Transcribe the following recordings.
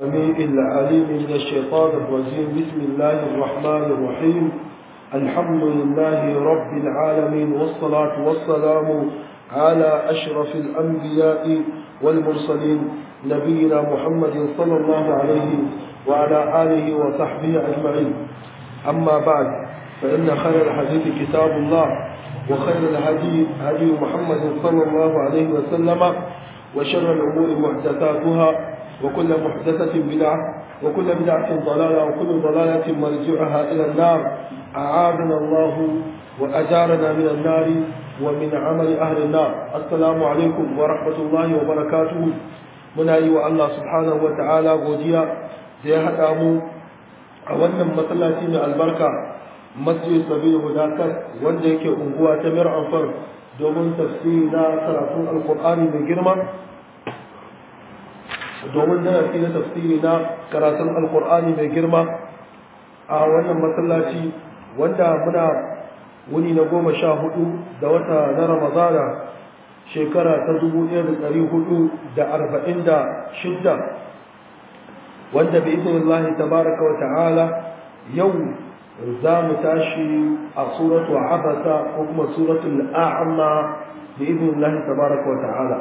السميع العليم من الشيطان الرجيم بسم الله الرحمن الرحيم الحمد لله رب العالمين والصلاة والسلام على أشرف الأنبياء والمرسلين نبينا محمد صلى الله عليه وعلى آله وصحبه أجمعين أما بعد فإن خير الحديث كتاب الله وخير الهدي هدي محمد صلى الله عليه وسلم وشر الأمور محدثاتها وكل محدثة بدعة وكل بدعة ضلالة وكل ضلالة مرجعها إلى النار أعاذنا الله وأجارنا من النار ومن عمل أهل النار السلام عليكم ورحمة الله وبركاته من أيها الله سبحانه وتعالى godiya da ya haɗa mu a wannan masallaci mai albarka masjid sabil hudakat wanda yake unguwa ta mir amfar domin tafsiri na karatun alkur'ani mai girma domin darasi na tafsiri na karatun alkur'ani mai girma a wannan masallaci wanda muna wuni na goma sha hudu da wata na ramadana shekara ta dubu ɗaya da ɗari hudu da arba'in da shidda wanda bi izinin Allah tabaraka wa ta'ala yau za mu tashi a suratu abasa ko kuma suratul a'ma bi izinin Allah tabaraka wa ta'ala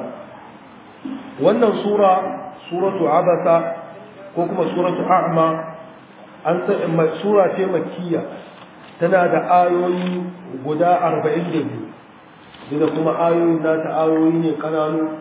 wannan sura suratu abasa ko kuma suratu a'ma an san sura ce makkiya tana da ayoyi guda 42 da kuma ayoyin nata ayoyi ne kananu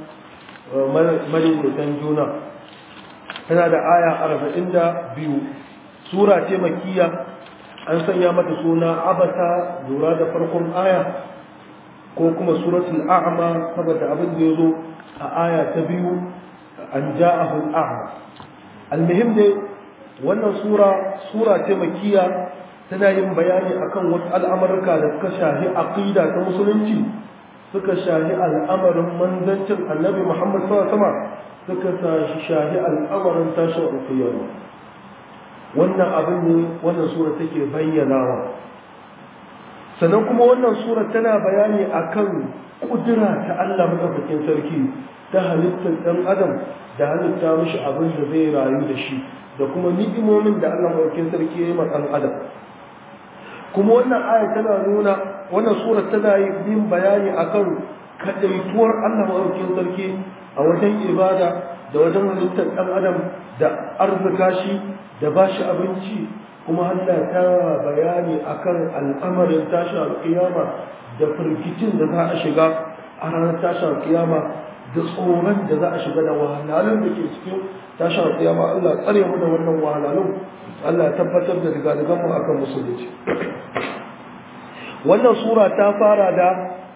madaitan juna tana da aya 42 sura ce makkiya an sanya mata suna abasa lura da farkon aya ko kuma suratul a'ma saboda abin da yazo a aya ta biyu an ja'ahu al'a'ma almuhim dai wannan sura sura ce makkiya tana yin bayani akan wasu al'amurka da suka shahi aqida ta musulunci suka shahi al'amarin manzancin annabi Muhammad sallallahu alaihi wasallam suka shahi al'amarin tashin alƙiyama wannan abin ne wannan sura take bayyanawa sannan kuma wannan sura tana bayani akan kudura ta Allah madaukakin sarki ta halittar ɗan adam da halitta mishi abin da zai rayu da shi da kuma ni'imomin da Allah madaukakin sarki ya yi ma ɗan adam kuma wannan aya tana nuna wannan sura tana yin bayani akan kadaituwar Allah madaukakin sarki a wajen ibada da wajen halittar ɗan adam da arzika shi da ba shi abinci kuma Allah ta bayani akan al'amarin tashin alƙiyama da firgicin da za a shiga a ranar tashin alƙiyama da tsoron da za a shiga da wahalhalun da ke cikin tashin alƙiyama Allah tsare mu da wannan wahalhalun Allah ya tabbatar da rigadigan mu akan musulunci wannan sura ta fara da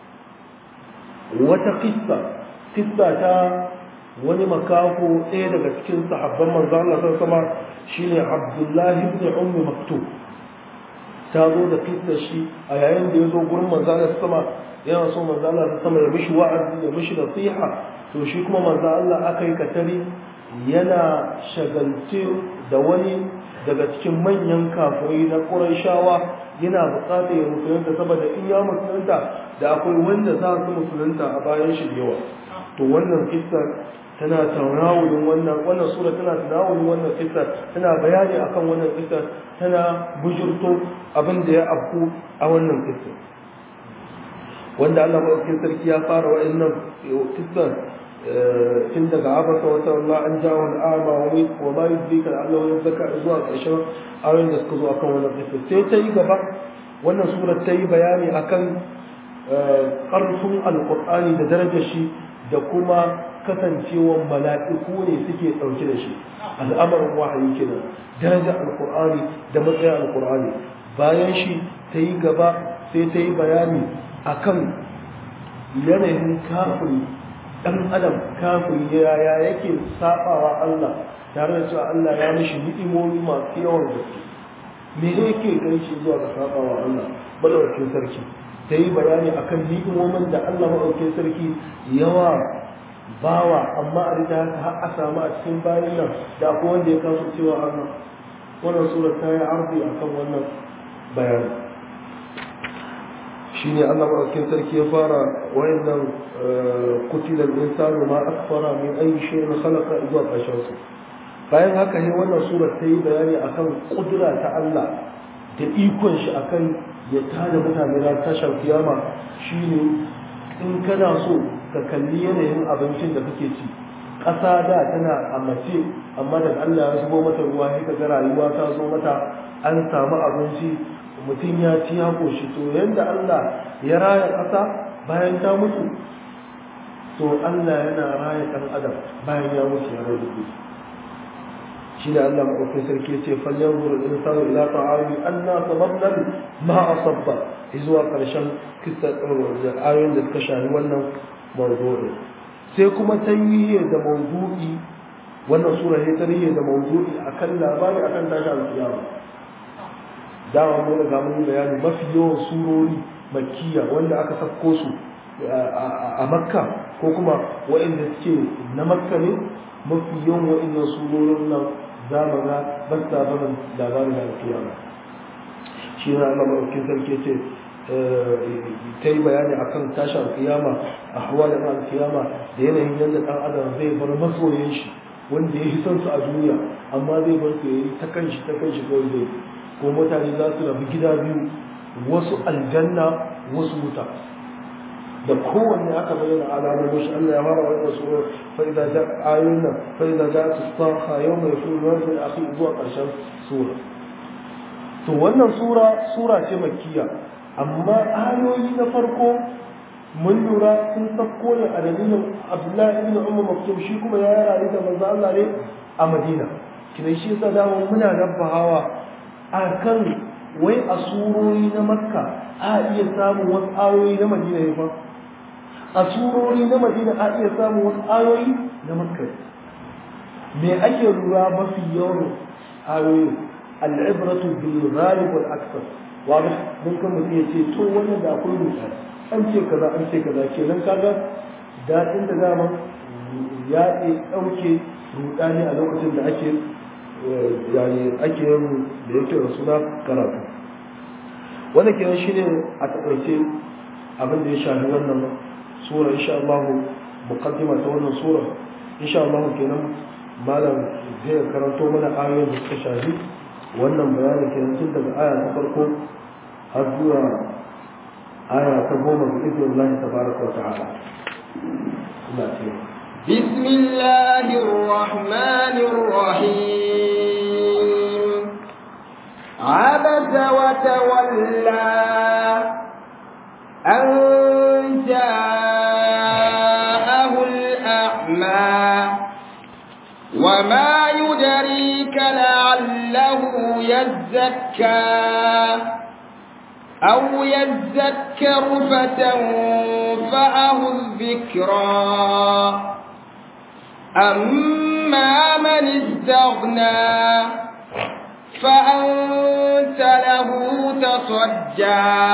wata kissa kissa ta wani makaho ɗaya daga cikin sahabban manzo Allah sallallahu alaihi shine Abdullah ibn Ummi Maktub ta zo da kissa shi a yayin da ya zo gurin manzo Allah sama yana so manzo Allah sama ya mishi wa'azi ya mishi nasiha to shi kuma manzo Allah aka yi katari yana shagalce da wani daga cikin manyan kafirai na Qurayshawa yana buƙatar ya musulunta saboda in ya musulunta da akwai wanda za su musulunta a bayan shi da yawa to wannan kissa tana tarawulin wannan wannan sura tana tarawulin wannan kissa tana bayani akan wannan kissa tana bujurto abin da ya afku a wannan kissa wanda Allah madaukakin sarki ya fara wa'annan kissan tun daga abasa wata Allah an jawo al'ama wa ma yudrika Allah ya zaka zuwa ƙarshen ayoyin da suka zo akan wannan kissa sai ta yi gaba wannan sura ta yi bayani akan ƙarfin alƙur'ani da darajar shi da kuma kasancewar mala'iku ne suke ɗauke da shi al'amarin wahayi kenan darajar alƙur'ani da matsayin alƙur'ani bayan shi ta yi gaba sai ta yi bayani akan yanayin kafiri ɗan adam kafiri yaya yake saɓawa Allah tare da cewa Allah ya mishi ni'imomi masu yawan gaske me yake kai shi zuwa ga saɓawa Allah madaukakin sarki ta yi bayani akan ni'imomin da Allah madaukakin sarki yawa bawa amma a rita haka har a samu a cikin bayan nan da akwai wanda ya kasu cewa Allah wannan sura ta yi arzi akan wannan bayani shine Allah madaukakin sarki ya fara wayannan kutilan insanu ma akfara min ayi shay'in khalaqa zuwa ƙarshen su bayan haka ne wannan sura ta yi bayani akan kudura ta Allah da ikon shi akan ya tada mutane ran tashar kiyama shine in kana so ka kalli yanayin abincin da kake ci ƙasa da tana a mace amma daga Allah ya zubo mata ruwa sai ka ga rayuwa ta zo mata an samu abinci mutum ya ci ya koshi to yanda Allah ya raya ƙasa bayan ta mutu to Allah yana raya ɗan adam bayan ya mutu ya rage shi da Allah maɗaukin sarki ya ce falyan gurin insanu ila ta'ami anna sababna ma asabba zuwa ƙarshen kissa ayoyin da suka shafi wannan mawdu'i sai kuma tarihi da mawdu'i wannan sura ne tarihi da mawdu'i akan labari akan tashi alƙiyama dama mun riga mun bayani mafi yawan surori makkiya wanda aka sako su a makka ko kuma waɗanda suke na makka ne mafi yawan waɗannan surorin nan za mu ga ba sa barin labarin alkiyama shi na Allah maɗaukin sarki ce ta yi bayani akan tashi alkiyama a hawa da alkiyama da yanayin yadda ɗan adam zai bar masoyan shi wanda ya son su a duniya amma zai bar su yayi ta kanshi ta kanshi kawai zai ko mutane za su rabu gida biyu wasu aljanna wasu wuta da kowanne aka bayyana alamomin shi Allah ya fara wannan sura fa idza ja ayuna fa idza ja tusaha yawma yafuru rajul akhi zuwa karshen sura to wannan sura sura ce makkiya amma ayoyi na farko mun lura sun sako ne a dalilin Abdullahi ibn Umar Maktum shi kuma ya rayu da manzo Allah ne a Madina kina shi yasa da muna rabbahawa akan wai a surori na Makka a iya samun wasu ayoyi na Madina ne fa a surori na madina a iya samun wasu ayoyi na makka me ake lura mafi yawan ayoyi al'ibratu bil ghalib wal akthar wanda mun kan mutum ya ce to wannan da akwai rubuta an ce kaza an ce kaza kenan kaga dadin da dama ya dauke rudani a lokacin da ake yani ake yin da yake da suna karatu wannan kenan shine a takaice abin da ya shafi wannan sura insha Allah muqaddima ta wannan sura insha Allah kenan malam zai karanto mana ayoyin da suka shafi wannan bayanin kenan tun daga aya ta farko har zuwa aya ta goma bi izinin Allah tabaraka wa ta'ala ina ce بسم الله الرحمن الرحيم عبس وتولى أن جاءه الأعمى وما يدريك لعله يزكى أو يذكر فتنفعه الذكرى أما من استغنى فأنت له تصجى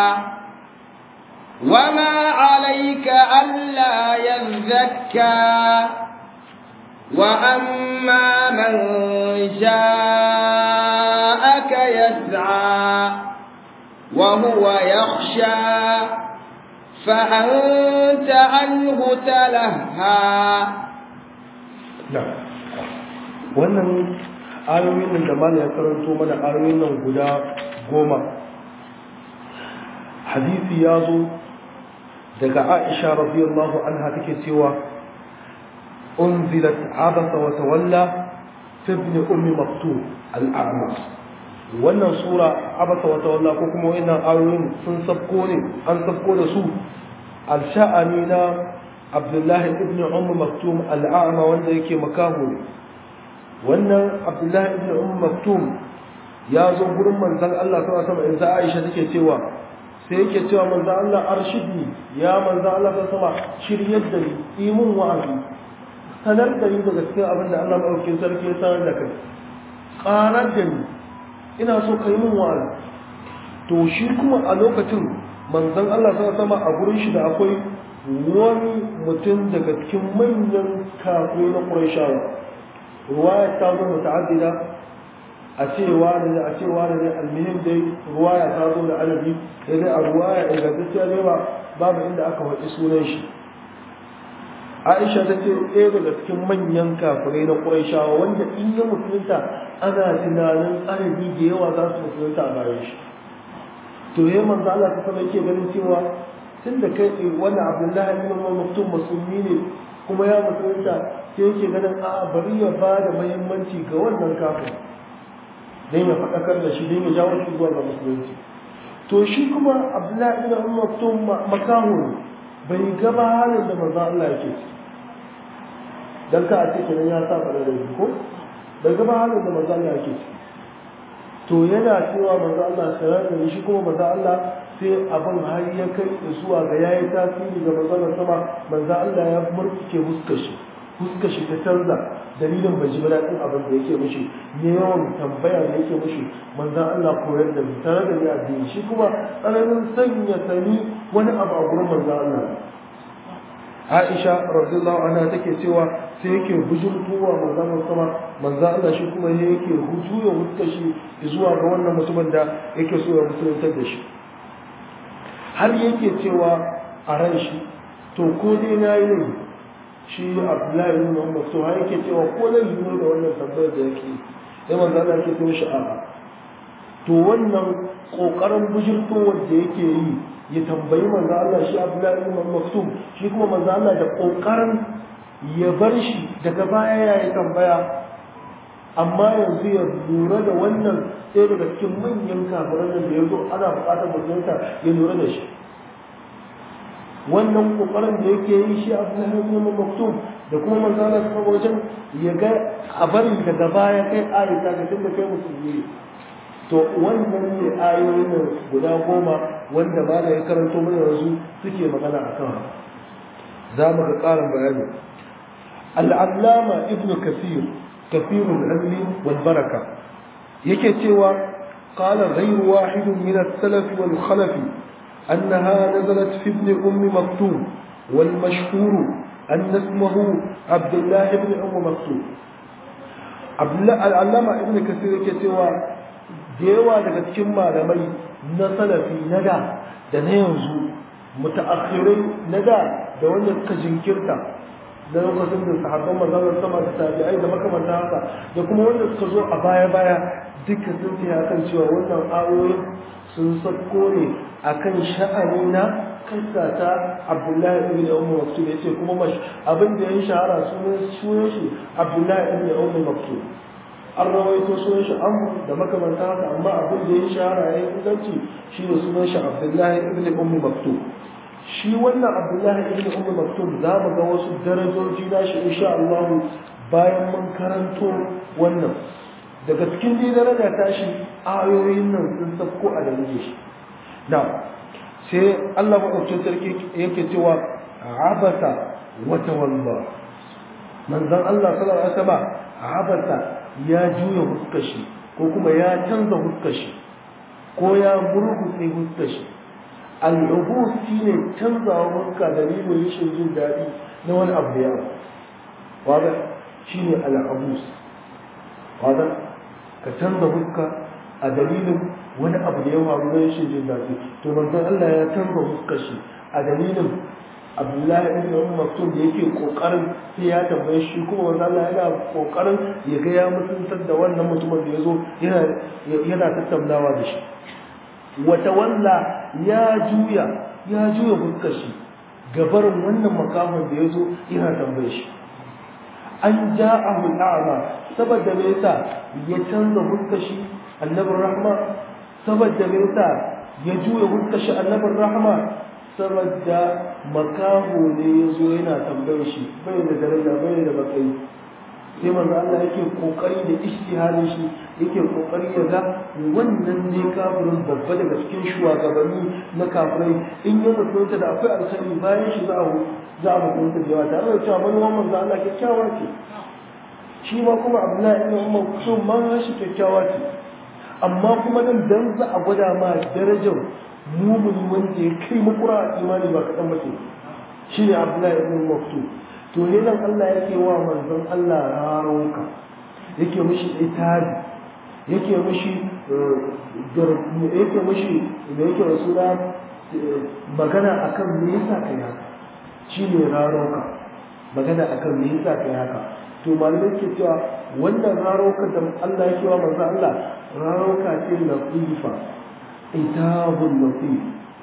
وما عليك ألا يزكى وأما من جاءك يسعى وهو يخشى فأنت عنه تلهى نعم wannan ayoyin nan da mana ya karanto mana ayoyin nan guda goma hadisi ya zo daga aisha radiyallahu anha take cewa unzilat abasa wa tawalla fi ibn ummi maktub al-a'ma wannan sura abasa wa tawalla ko kuma wannan ayoyin sun sabko ne an sabko da su al-sha'ani na abdullahi ibn ummi maktum al-a'ma wanda yake makaho ne wannan abdullahi ibn ummi maktum ya zo gurin manzon Allah sallallahu alaihi wasallam Aisha take cewa sai yake cewa manzon Allah arshidni ya manzon Allah sallallahu alaihi wasallam shiryar da ni imun wa'azi sanar da ni daga cikin abin da Allah maɗaukin sarki ya sanar da kai ƙarar da ni ina so ka yi min wa'azi to shi kuma a lokacin manzon Allah sama sama a gurin shi da akwai wani mutum daga cikin manyan kafin na Qurayshawa ruwaya ta zo muta'addida a cewa ne a cewa ne almihim dai ruwaya ta zo da alabi sai dai a ruwaya ingantacciya ne ba babu inda aka faɗi sunan shi Aisha ta ce ɗaya daga cikin manyan kafirai na Qurayshawa wanda in ya musulunta ana tunanin arabi da yawa za su musulunta a bayan shi to yayin manzo Allah ta sama yake ganin cewa tun da kai wannan Abdullahi ibn Maktum musulmi ne kuma ya musulunta sai yake ganin a bari ya ba da muhimmanci ga wannan kafin dan ya faɗakar da shi dan ya jawo shi zuwa ga musulunci to shi kuma Abdullahi ibn Maktum makaho bai gaba halin da manzo Allah yake ci dan ka a ce kenan ya saba da ko bai gaba halin da manzo Allah yake ci to yana cewa manzo Allah sanar da shi kuma manzo Allah sai abin har ya kai zuwa ga yayi tasiri ga manzo sama manzo Allah ya murtuke huskar shi huskar shi ta canza dalilin bai ji daɗin abin da yake mishi ne yawan tambaya da yake mishi manzo Allah koyar da tare da ya addini shi kuma tsananin sanya sani wani abu a gurin manzo Allah Aisha radiyallahu anha take cewa sai yake bujurtuwa manzon sama manzo Allah shi kuma yake hujuya hutta shi zuwa ga wannan mutumin da yake so ya musuluntar da shi har yake cewa a ran shi to ko dai na yi ne shi Abdullahi ibn Muhammad to har yake cewa ko zan yi da wannan tambayar da yake sai manzo Allah yake cewa shi a'a to wannan kokarin bujurtowar da yake yi ya tambayi manzo Allah shi Abdullahi ibn Maktum shi kuma manzo Allah da kokarin ya bar shi daga baya ya yi tambaya amma yanzu ya lura da wannan sai daga cikin manyan kafiran da ya zo ana buƙatar musulunta ya lura da shi wannan kokarin da yake yi shi Abdullahi ibn Maktum da kuma manzo Allah ta wajen ya ga a bari daga baya kai ayata ga tunda kai musulmi to wannan ne ayoyin nan guda goma wanda ba da ya karanto mana yanzu suke magana a kan za mu ga ƙarin bayani al'allama ibnu kasir kasirul ilmi wal baraka yake cewa qala ghayru wahidun min as-salaf wal khalaf أنها نزلت في ابن أم مكتوم والمشهور أن اسمه عبد الله بن أم مكتوم العلامة ابن كثير كتوى da yawa daga cikin malamai na salafi na da da na yanzu mutaakhirai na da da wanda suka jinkirta da lokacin da sahabban manzon sama da tabi'ai da makamanta haka da kuma wanda suka zo a baya baya duka sun ce kan cewa wannan ayoyin sun sako ne akan sha'ani na kissa ta Abdullahi ibn Ummu Maktub yace kuma mash abin da ya shahara sunan sunan shi Abdullahi ibn Ummu Maktub an rawaito sunan shi amr da makamanta haka amma abin da ya shahara ya inganci shi ne sunan shi abdullahi ibn ummi maktub shi wannan abdullahi ibn ummi maktub za mu ga wasu darajoji na shi insha Allah bayan mun karanto wannan daga cikin dai daraja ta shi ayoyin nan sun sako a dalilin shi na sai Allah maɗaukin sarki yake cewa abasa wa tawalla manzon Allah sallallahu alaihi wasallam abasa ya juya huskashi ko kuma ya canza huskashi ko ya murgutse huskashi al'ubus shi ne canzawa huska dalilin rashin jin daɗi na wani abu da yawa wadda shi ne al'ubus wadda ka canza huska a dalilin wani abu da yawa na rashin jin daɗi to manzon Allah ya canza huskashi a dalilin abdullahi ibn umar maktum da yake kokarin sai ya tambaye shi kuma manzo Allah yana kokarin ya ga ya mutuntar da wannan mutumin da yazo yana yana tattaunawa da shi wata walla ya juya ya juya fuskar shi gabarin wannan makamin da yazo yana tambaye shi an ja'ahu al'ama saboda me yasa ya canza fuskar shi annabin rahma saboda me yasa ya juya fuskar shi annabin rahma saboda makaho ne ya zo yana tambayar shi bai da daraja bai da matsayi sai manzo Allah yake kokari da ijtihadin shi yake kokari ya ga wannan ne kafirin babba daga cikin shugabanni na kafirai in ya mutunta da akwai alkhairi bayan shi za a za a mutunta da yawa tare da cewa manuwan manzo Allah kyakkyawa ce shi ma kuma Abdullahi ibn Umar kusur man shi kyakkyawa ce amma kuma nan dan za a gwada ma darajar mumuni wanda ya kai makura a imani ba kaɗan mace shi ne abdullahi ibn maktu to ne nan Allah yake wa manzon Allah raronka yake mishi itabi yake mishi yake mishi da yake rasula magana akan me yasa kai haka shi ne raronka magana akan me yasa kai haka to malamai ke cewa wannan rarauka da Allah ya cewa manzo Allah rarauka ce latifa itabun latif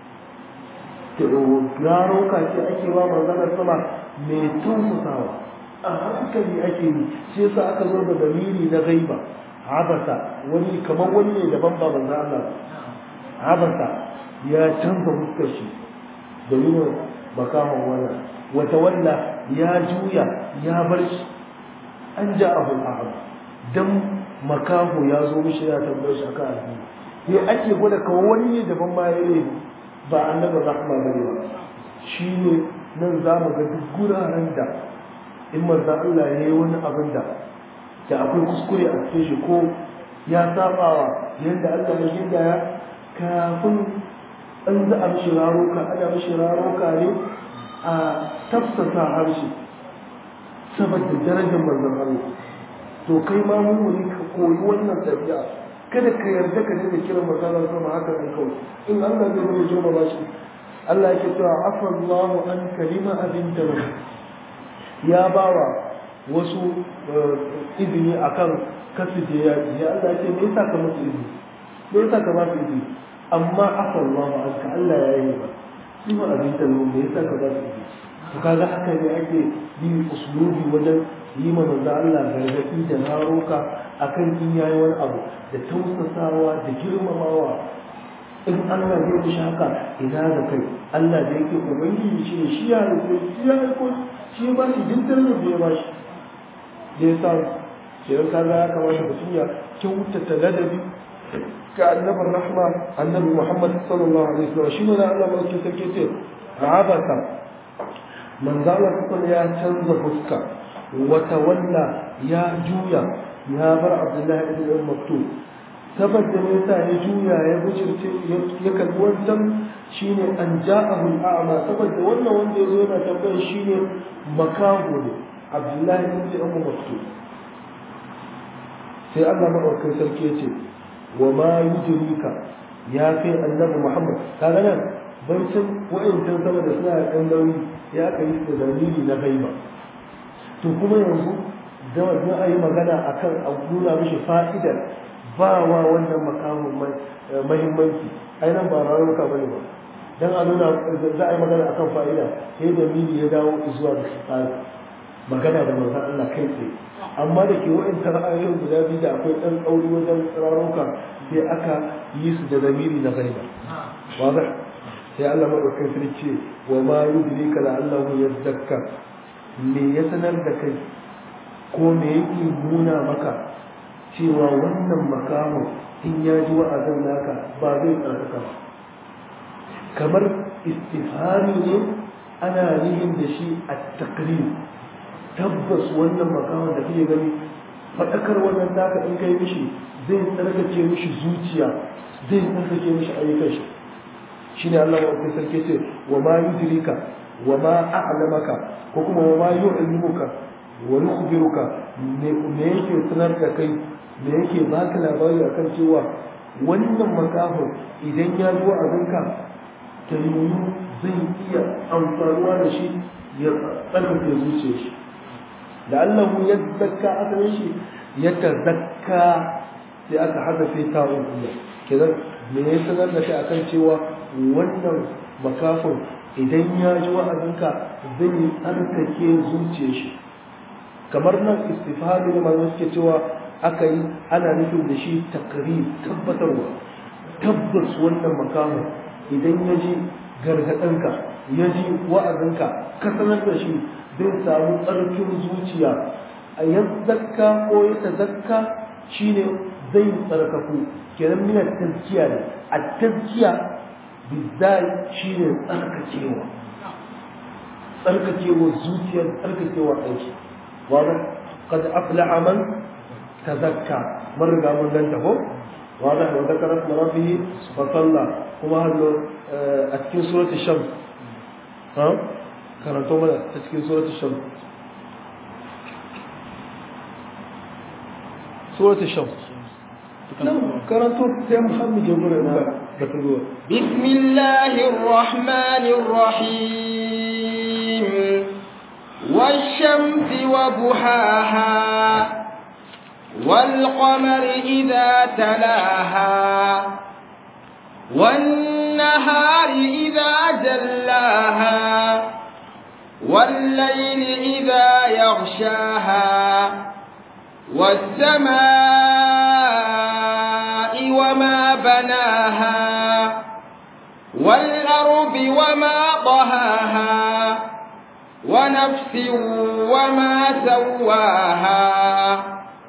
to rarauka ce ake wa manzo Allah sama mai tausasawa a hankali ake yi shi yasa aka zo da dalili na gaiba abasa wani kamar wani ne daban ba manzo Allah abasa ya canza fuskar shi da yin makahon wannan wata walla ya juya ya bar shi an ja abu a'am dan makaho ya zo mishi ya tambayar shi akan addini ne ake gwada kawai wani ne daban ma ya yi ba annabi rahma bane ba shine nan za mu ga duk guraren da in manzo Allah ya yi wani abin da da akwai kuskure a cikin shi ko ya sabawa yadda Allah ya gindaya kafin an za a mishi raroka ana mishi raroka ne a tafsasa harshe saboda darajar manzon Allah to kai ma mummuni ka koyi wannan tabi'a kada ka yarda ka dinga kiran manzon Allah sama haka ne kawai in Allah zai zama joma ba shi Allah yake cewa afallahu an kalima abinta ya bawa wasu izini akan kasu je ya ya Allah ya ce me yasa ka musu izini me yasa ka ba su izini amma afallahu an ka Allah ya yi ba shi ma abinta ne me yasa ka ba su izini to kaga haka ne ake yi usulubi wajen yi ma manzo Allah gargadi da naroka akan in yayi wani abu da tausasawa da girmamawa in Allah zai mishi haka ina da kai Allah da yake ubangiji shi ne shi ya rufe shi ya aiko shi ba shi jintar da ya ba shi da ya sa shi ya kaga ya kamata mutum ya kyautata ladabi ga annabar rahma annabi Muhammad sallallahu alaihi wasallam shi ne da Allah mai sarki ce abasa manzo Allah kuma ya canza fuska wata walla ya juya ya bar Abdullahi ibn Maktub saboda me yasa ya juya ya bujirce ya kalli wancan shine an ja'ahu al'ama saboda wannan wanda yazo yana tambayar shine makaho ne Abdullahi ibn Ummu Maktub sai Allah madaukakin sarki ya ce wa ma yujrika ya kai annabi Muhammad kaga nan baicin wa'ancan sama da suna ɗan nauyi ya kai da dalili na gaiba to kuma yanzu da wannan ayi magana akan a nuna mishi fa'idar ba wa wannan makamun mahimmanci ai nan ba rarruka ba ne ba dan a nuna za a yi magana akan fa'ida sai da mili ya dawo zuwa da tsari magana da manzon Allah kai tsaye amma da ke wa'in ra'ayoyin guda biyu da akwai ɗan tsauri wajen rarruka sai aka yi su da zamiri na gaiba waza sai Allah madaukakin sarki ce wa ma yudrika la'allahu yazzakka me ya sanar da kai ko me yake nuna maka cewa wannan makamun in ya ji wa'azin naka ba zai tsarkaka ba kamar istifhari ne ana nihin da shi a takrir tabbas wannan makamun da kake gani faɗakar wannan naka in kai mishi zai tsarkake mishi zuciya zai tsarkake mishi ayyukan shi shine Allah wa sarki ce wa ma yudrika wa ma a'lamaka ko kuma wa ma yu'limuka wa yukhbiruka me yake sanar da kai me yake baka labari akan cewa wannan makaho idan ya zo a zanka ta yiwu zai iya amfanuwa da shi ya tsarkake zuciya shi da Allah ya zakka asalin shi ya ta zakka sai aka hadafe ta ubiya kenan me ya sanar da kai akan cewa wannan makafin idan ya ji wa'azinka zai tsarkake zuciya shi kamar nan istifhami ne malamai suke cewa aka yi ana nufin da shi takari tabbatarwa tabbas wannan makamu idan ya ji gargaɗinka ya ji wa'azinka ka sanar da shi zai samu tsarkin zuciya a yazzaka ko ya tazakka shine zai tsarkaku kenan mina tazkiya ne a tazkiya bizai shine tsarkakewa tsarkakewa zuciyar tsarkakewa aiki واضح قد أفلح من تزكى مر قام لنته واضح وذكر اسم ربه فصلى كما هل أتكين سورة الشمس ها كانت توما أتكين سورة الشمس سورة الشمس كانت يا محمد يقول بسم الله الرحمن الرحيم والشمس وضحاها والقمر إذا تلاها والنهار إذا جلاها والليل إذا يغشاها والسماء وما بناها والأرض وما طهاها ونفس وما سواها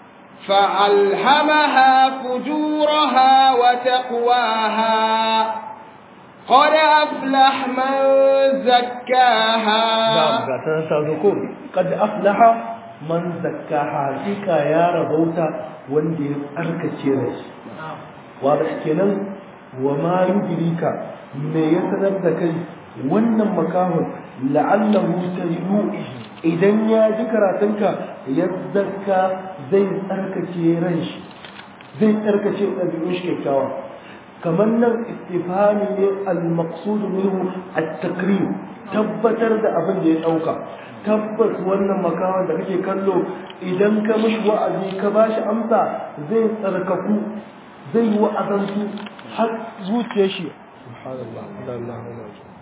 فألهمها فجورها وتقواها قد أفلح من زكاها نعم قاتنا تذكر قد أفلح من زكاها حقيقة يا ربوتا وندي أركتي رش واضح كنا وما يدريك ما يسنر ذكي wannan makamun la'allahu sayyu idan ya ji karatunka ya zakka zai tsarkake ran shi zai tsarkake ɗabi'un shi kyakkyawa kamar nan istifhami ne al-maqsud minhu at-takrim tabbatar da abin da ya dauka tabbas wannan makawan da kake kallo idan ka mishi wa'azi ka bashi amsa zai tsarkaku zai wa'azantu har zuciyar shi subhanallah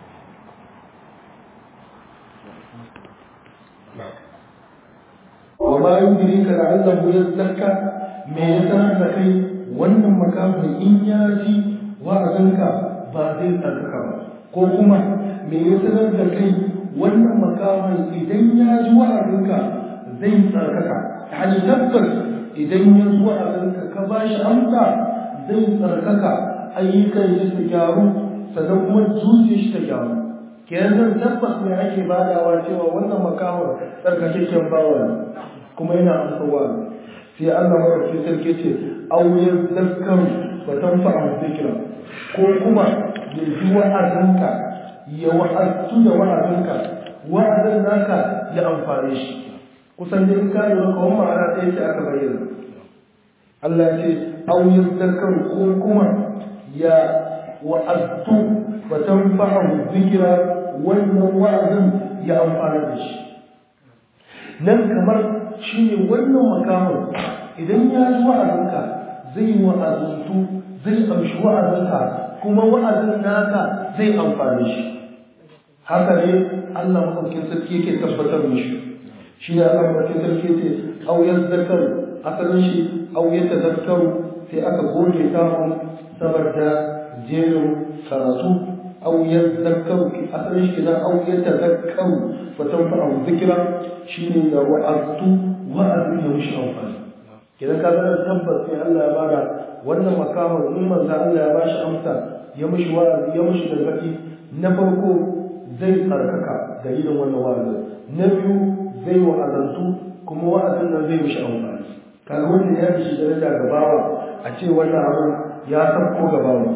وما يدريك لعله يزكى me ya sanar da kai wannan makamin in ya ji wa'azinka ba zai tsarkaka ba ko kuma me ya sanar da kai wannan makamin idan ya ji wa'azinka zai tsarkaka hali tabbas idan ya ji wa'azinka ka ba shi amsa zai tsarkaka ayyukan shi su gyaru sannan kuma zuciyar shi ta gyaru kenan tabbas ne ake badawa cewa wannan makamin tsarkakakken bawa kuma yana amsa wa'azi sai Allah maɗauki sarki ce auyen zakkan ba tan fa'a zikira ko kuma ya ji wa'azinka ya wa'azu da wa'azinka wa'azin naka ya amfane shi kusan da in ka lura kawai ma'ana ɗaya ce aka bayyana Allah ce auyen zakkan ko kuma ya wa'azu ba tan fa'a zikira wannan wa'azin ya amfane da shi nan kamar shi ne wannan makamun idan ya ji wa'azinka zai wa'azantu zai amshi wa'azinka kuma wa'azin naka zai amfani shi haka ne Allah maɗaukin sarki yake tabbatar mishi shi ne Allah maɗaukin sarki ce auyar zakar asalin shi auyar ta zakaru sai aka goge samun saboda jerin karatu auyar zakaru asalin shi na auyar ta zakaru fatan fa'ahu zikira shi ne da wa'azu wa'azin ya mushi amfani kidan ka zama tabbas sai Allah ya bada wannan makamar in manzo Allah ya bashi amsa ya mushi wa'azi ya mushi gargadi na farko zai tsarkaka dalilin wannan wa'azi na biyu zai wa'azantu kuma wa'azin nan zai mushi amfani kaga wanda ya shi daraja ga bawa a ce wannan abu ya sabko ga bawa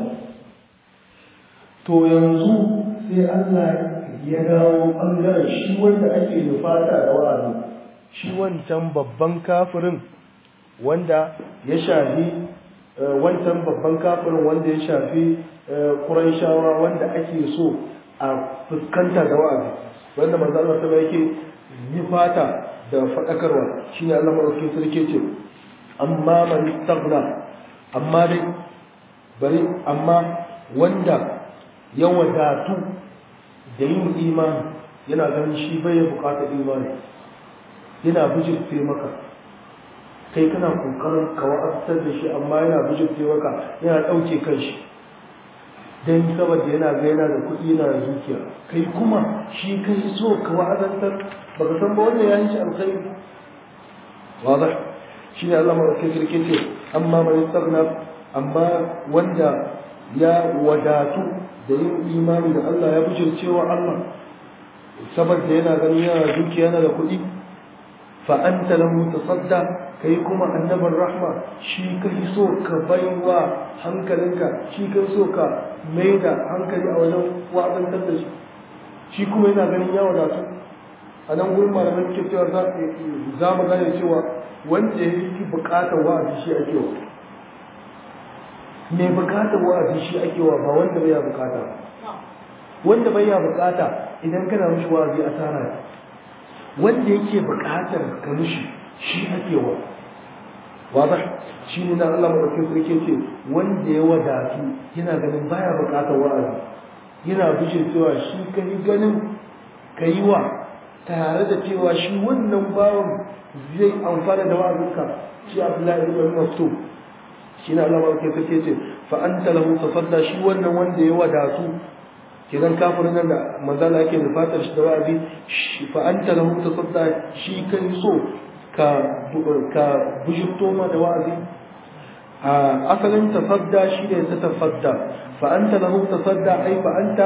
to yanzu sai Allah ya dawo ɓangaren shi wanda ake nufata da wa'azi shi wancan babban kafirin wanda ya shafi wancan babban kafirin wanda ya shafi Qurayshawa wanda ake so a fuskanta da wa'azi wanda manzo Allah sama yake yi fata da fadakarwa shine Allah madaukakin sarki ce amma man istaghna amma dai bari amma wanda ya wadatu da yin imani yana ganin shi bai bukatar imani yana bijirce maka kai kana kokarin ka wa'azar da shi amma yana bijirce maka yana ɗauke kanshi don saboda yana ga yana da kuɗi yana da zuciya kai kuma shi kai so ka wa'azantar baka san ba wannan ya yi shi alkhairi wadah shi ne Allah mai sarki ce amma mai istaghna amma wanda ya wadatu da yin imani da Allah ya bijirce wa Allah saboda yana ganin yana da zuciya yana da kuɗi fa'anta lahu tasadda kai kuma annabar rahma shi kai so ka baiwa hankalinka shi kai so ka mai da hankali a wajen wa'azantar da shi shi kuma yana ganin ya wadatu a nan gurin malamai ke cewa za mu gane cewa wanda ya fi bukatar wa'azi shi ake wa mai bukatar wa'azi shi ake wa ba wanda bai ya bukata wanda bai ya bukata idan kana mishi wa'azi asara wanda yake buƙatar ka mishi shi ake wa wada shi ne na Allah madaukakin sarki ce wanda ya wadatu yana ganin baya buƙatar wa'azi yana bijin cewa shi kai ganin kai wa tare da cewa shi wannan bawan zai amfana da wa'azinka shi Abdullahi ibn Mas'ud shi ne Allah madaukakin sarki ce fa anta lahu tasadda shi wannan wanda ya wadatu kidan kafirin nan da manzala yake nufatar shi da wa'azi fa anta lahu tasadda shi kai so ka ka bujurto ma da wa'azi a asalin tasadda shi ne ta tafadda fa anta lahu tasadda ai fa anta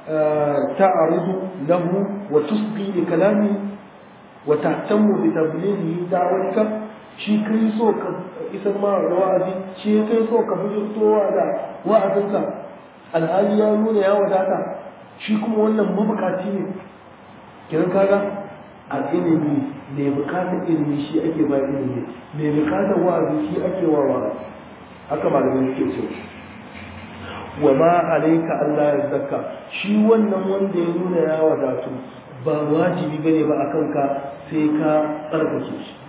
ta'ridu lahu wa tusqi li kalami wa tahtamu bi tablighi da'watika shi kai so ka isar ma da wa'azi shi kai so ka bujurtowa da wa'azinka alhali ya nuna ya wadata shi kuma wannan mabukaci ne kiran kaga a ilimi mai bukatar ilimi shi ake ba ilimi mai bukatar wa'azi shi ake wa wa'azi haka malamai suke ce wa ma alaika Allah ya zakka shi wannan wanda ya nuna ya wadatu ba wajibi bane ba akan ka sai ka tsarkake shi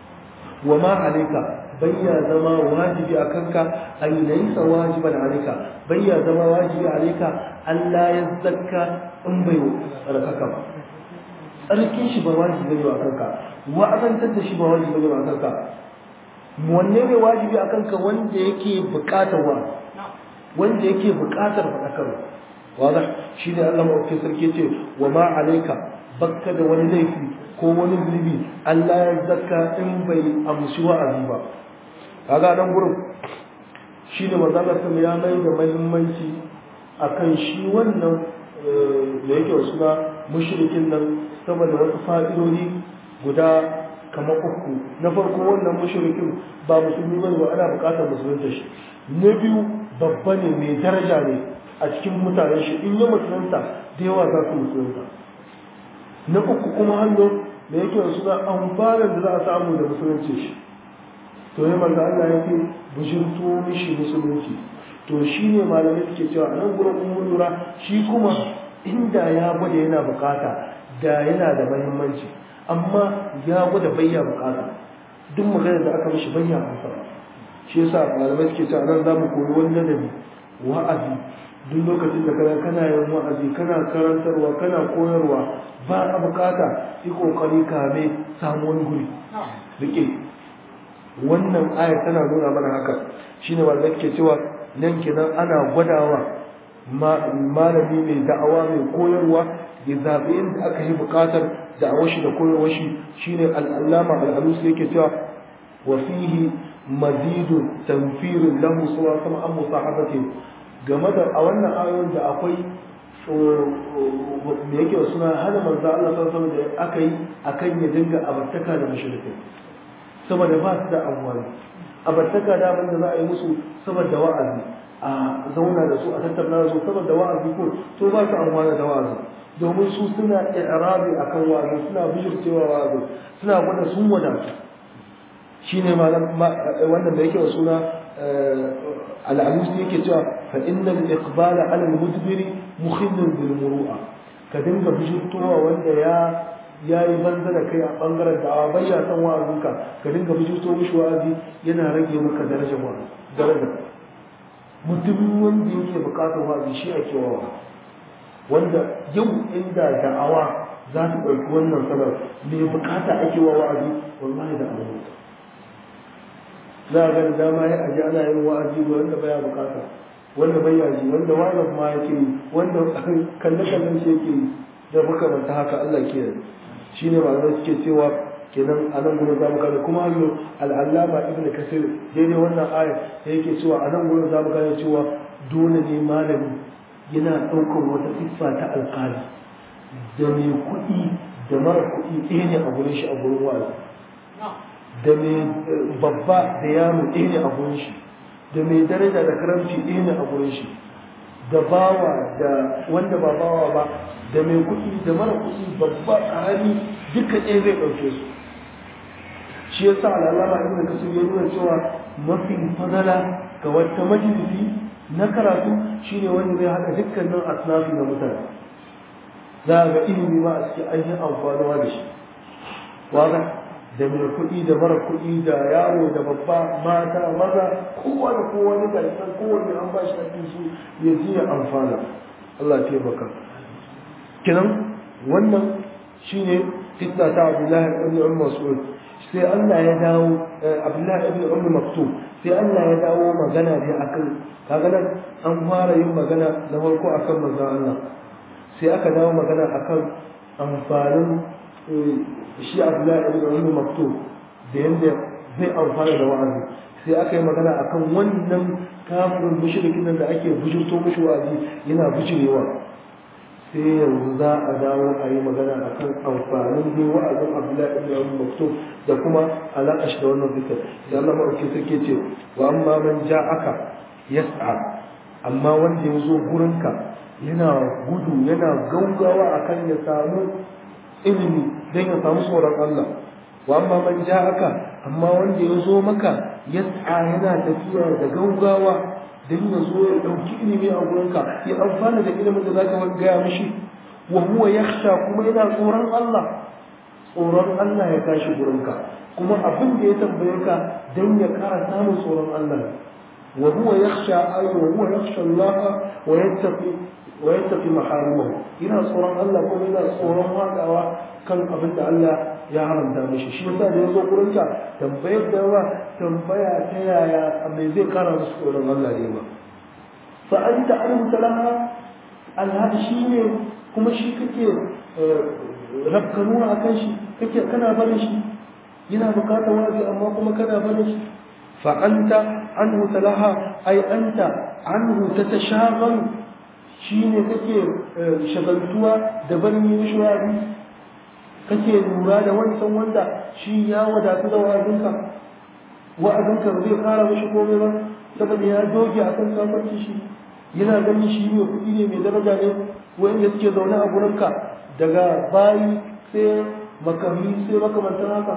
wa ma alaika bayya zama wajibi a kanka ay laysa wajiban alayka bayya zama wajibi alayka Allah ya zakka in bai tsarkaka ba tsarkin shi ba wajibi ne a kanka wa'azantar da shi ba wajibi ne a kanka wanne ne wajibi a kanka wanda yake buƙatar wa wanda yake buƙatar faɗakarwa wadah shi ne Allah maɗauki sarki ce wa ma alayka bakka da wani laifi ko wani zunubi Allah ya zakka in bai amshi wa'azi ba kaga nan gurin shi ne manzala sama ya mai da mahimmanci akan shi wannan da yake wasu na mushrikin nan saboda wasu fa'idodi guda kamar uku na farko wannan mushrikin ba musulmi bane ba ana bukatar musulunta shi na biyu babba ne mai daraja ne a cikin mutanen shi in yi musulunta da yawa za su musulunta na uku kuma hannu da yake wasu na amfanin da za a samu da musulunci shi to ne manzo Allah yake bujirto mishi musulunci to shine malamai suke cewa a nan gurin ummu lura shi kuma inda ya gwada yana bukata da yana da muhimmanci amma ya gwada bayya bukata duk maganar da aka mishi bayya amsa shi yasa malamai suke cewa nan zamu koyi wani ladabi wa'azi duk lokacin da kana kana yin wa'azi kana karantarwa kana koyarwa ba a bukata yi kokari kame samu wani guri rike wannan ayar tana nuna mana haka shine wanda ke cewa nan kenan ana gwadawa malami mai da'awa mai koyarwa ya zaɓi inda aka yi buƙatar da'awar shi da koyarwar shi shine al'allama al'alusi yake cewa wa fihi mazidu tanfirin lahu suwa sama an musahabati game da a wannan ayoyin da akwai me yake suna hana manzo Allah sallallahu alaihi da aka yi akan ya dinga abartaka da mushrikai saboda ba su da amfani abartaka da abin da za a yi musu saboda wa'azi a zauna da su a tattauna da su saboda wa'azi ko to ba su amfana da wa'azi domin su suna i'rabi akan wa'azi suna bijircewa wa'azi suna gwada sun wadatu shine malam wannan da yake wa suna al'alusi yake cewa fa innal iqbala ala al-mudbiri mukhillun bil muru'a ka dinga bijirtowa wanda ya ya yi banza da kai a bangaren da a bayya san wa'azinka ka dinga bijirto mishi wa'azi yana rage maka darajar wa'azi daraja mutum wanda yake bukatar wa'azi shi ake wawa wanda yau inda da'awa za ta ɗauki wannan sanar mai bukata ake wa wa'azi wallahi da abu za a ga da dama ya aji ana yin wa'azi ga wanda baya bukata wanda bai yaji wanda wa'azin ma yake yi wanda kalle kallon shi yake yi da makamanta haka Allah ke yi shine malamai suke cewa kenan a nan gurin zamu gane kuma hanyo al'allama ibn kasir daidai wannan aya da yake cewa a nan gurin zamu gane cewa dole ne malami yana ɗaukar wata siffa ta alƙali da mai kuɗi da mara kuɗi ɗaya ne a gurin shi a gurin wa'azi da mai babba da yaro ɗaya ne a gurin shi da mai daraja da karamci ɗaya ne a gurin shi da bawa da wanda ba bawa ba da mai kuɗi da mara kuɗi babba ƙarami duka ɗaya zai ɗauke su shi yasa al'alama ibn kasir ya nuna cewa mafi fadala ga wata majalisi na karatu shine wanda zai haɗa dukkanin asnafi na mutane za a ga ilimi ma a cikin ainihin amfanuwa da shi waza da mai kuɗi da mara kuɗi da yaro da babba mata maza kowa da kowa ne ga san kowanne an ba shi hakkin shi ya ji ya amfana Allah ya taimaka kinan wannan shine fitna ta Abdullahi ibn Umar Mas'ud sai Allah ya dawo Abdullahi ibn Umar Maktub sai Allah ya dawo magana ne akan kaga nan an fara yin magana na farko akan manzon Allah sai aka dawo magana akan amfanin shi Abdullahi ibn Umar Maktub da yanda zai amfana da wa'azi sai aka yi magana akan wannan kafirin mushrikin nan da ake bujurto mushi wa'azi yana bujirewa sai yanzu za a dawo a yi magana a kan amfanin dai wa'azin abdullahi ibn abu maktub da kuma alaƙa shi da wannan zikir da Allah maɗauki suke ce wa amma man aka yas'a amma wanda ya zo gurinka yana gudu yana gaugawa akan ya samu ilimi don ya samu tsoron Allah wa amma man aka amma wanda ya zo maka yas'a yana tafiya da gaugawa don ya zo ya ɗauki ilimi a gurinka ya amfana da ilimin da za ka gaya mishi wa huwa yakhsha kuma yana tsoron Allah tsoron Allah ya tashi gurinka kuma abin da ya tambaye ka don ya kara samun tsoron Allah wa huwa yakhsha ay wa huwa yakhsha Allah wa yattaqi wa yattaqi maharimahu yana tsoron Allah kuma yana tsoron wadawa kan abin da Allah ya haramta mishi shi yasa da ya zo gurinka tambayar da yawa tambaya ta yaya mai zai kara musu tsoron Allah ne ba fa anta alimta laha alhadi shi ne kuma shi kake rabkanuwa a kan shi kake kana barin shi yana bukatar wazi amma kuma kana barin shi fa anta anhu talaha ay anta anhu tatashaghal shi ne kake shagaltuwa da barin yin shuwari kake lura da wancan wanda shi ya wadatu da wa'azinka wa'azinka ba zai kara mashi komai ba saboda ya doge a kan kafarci shi yana ganin shi ne kuɗi ne mai daraja ne wanda suke zaune a gurinka daga bayi sai makami sai makamantan haka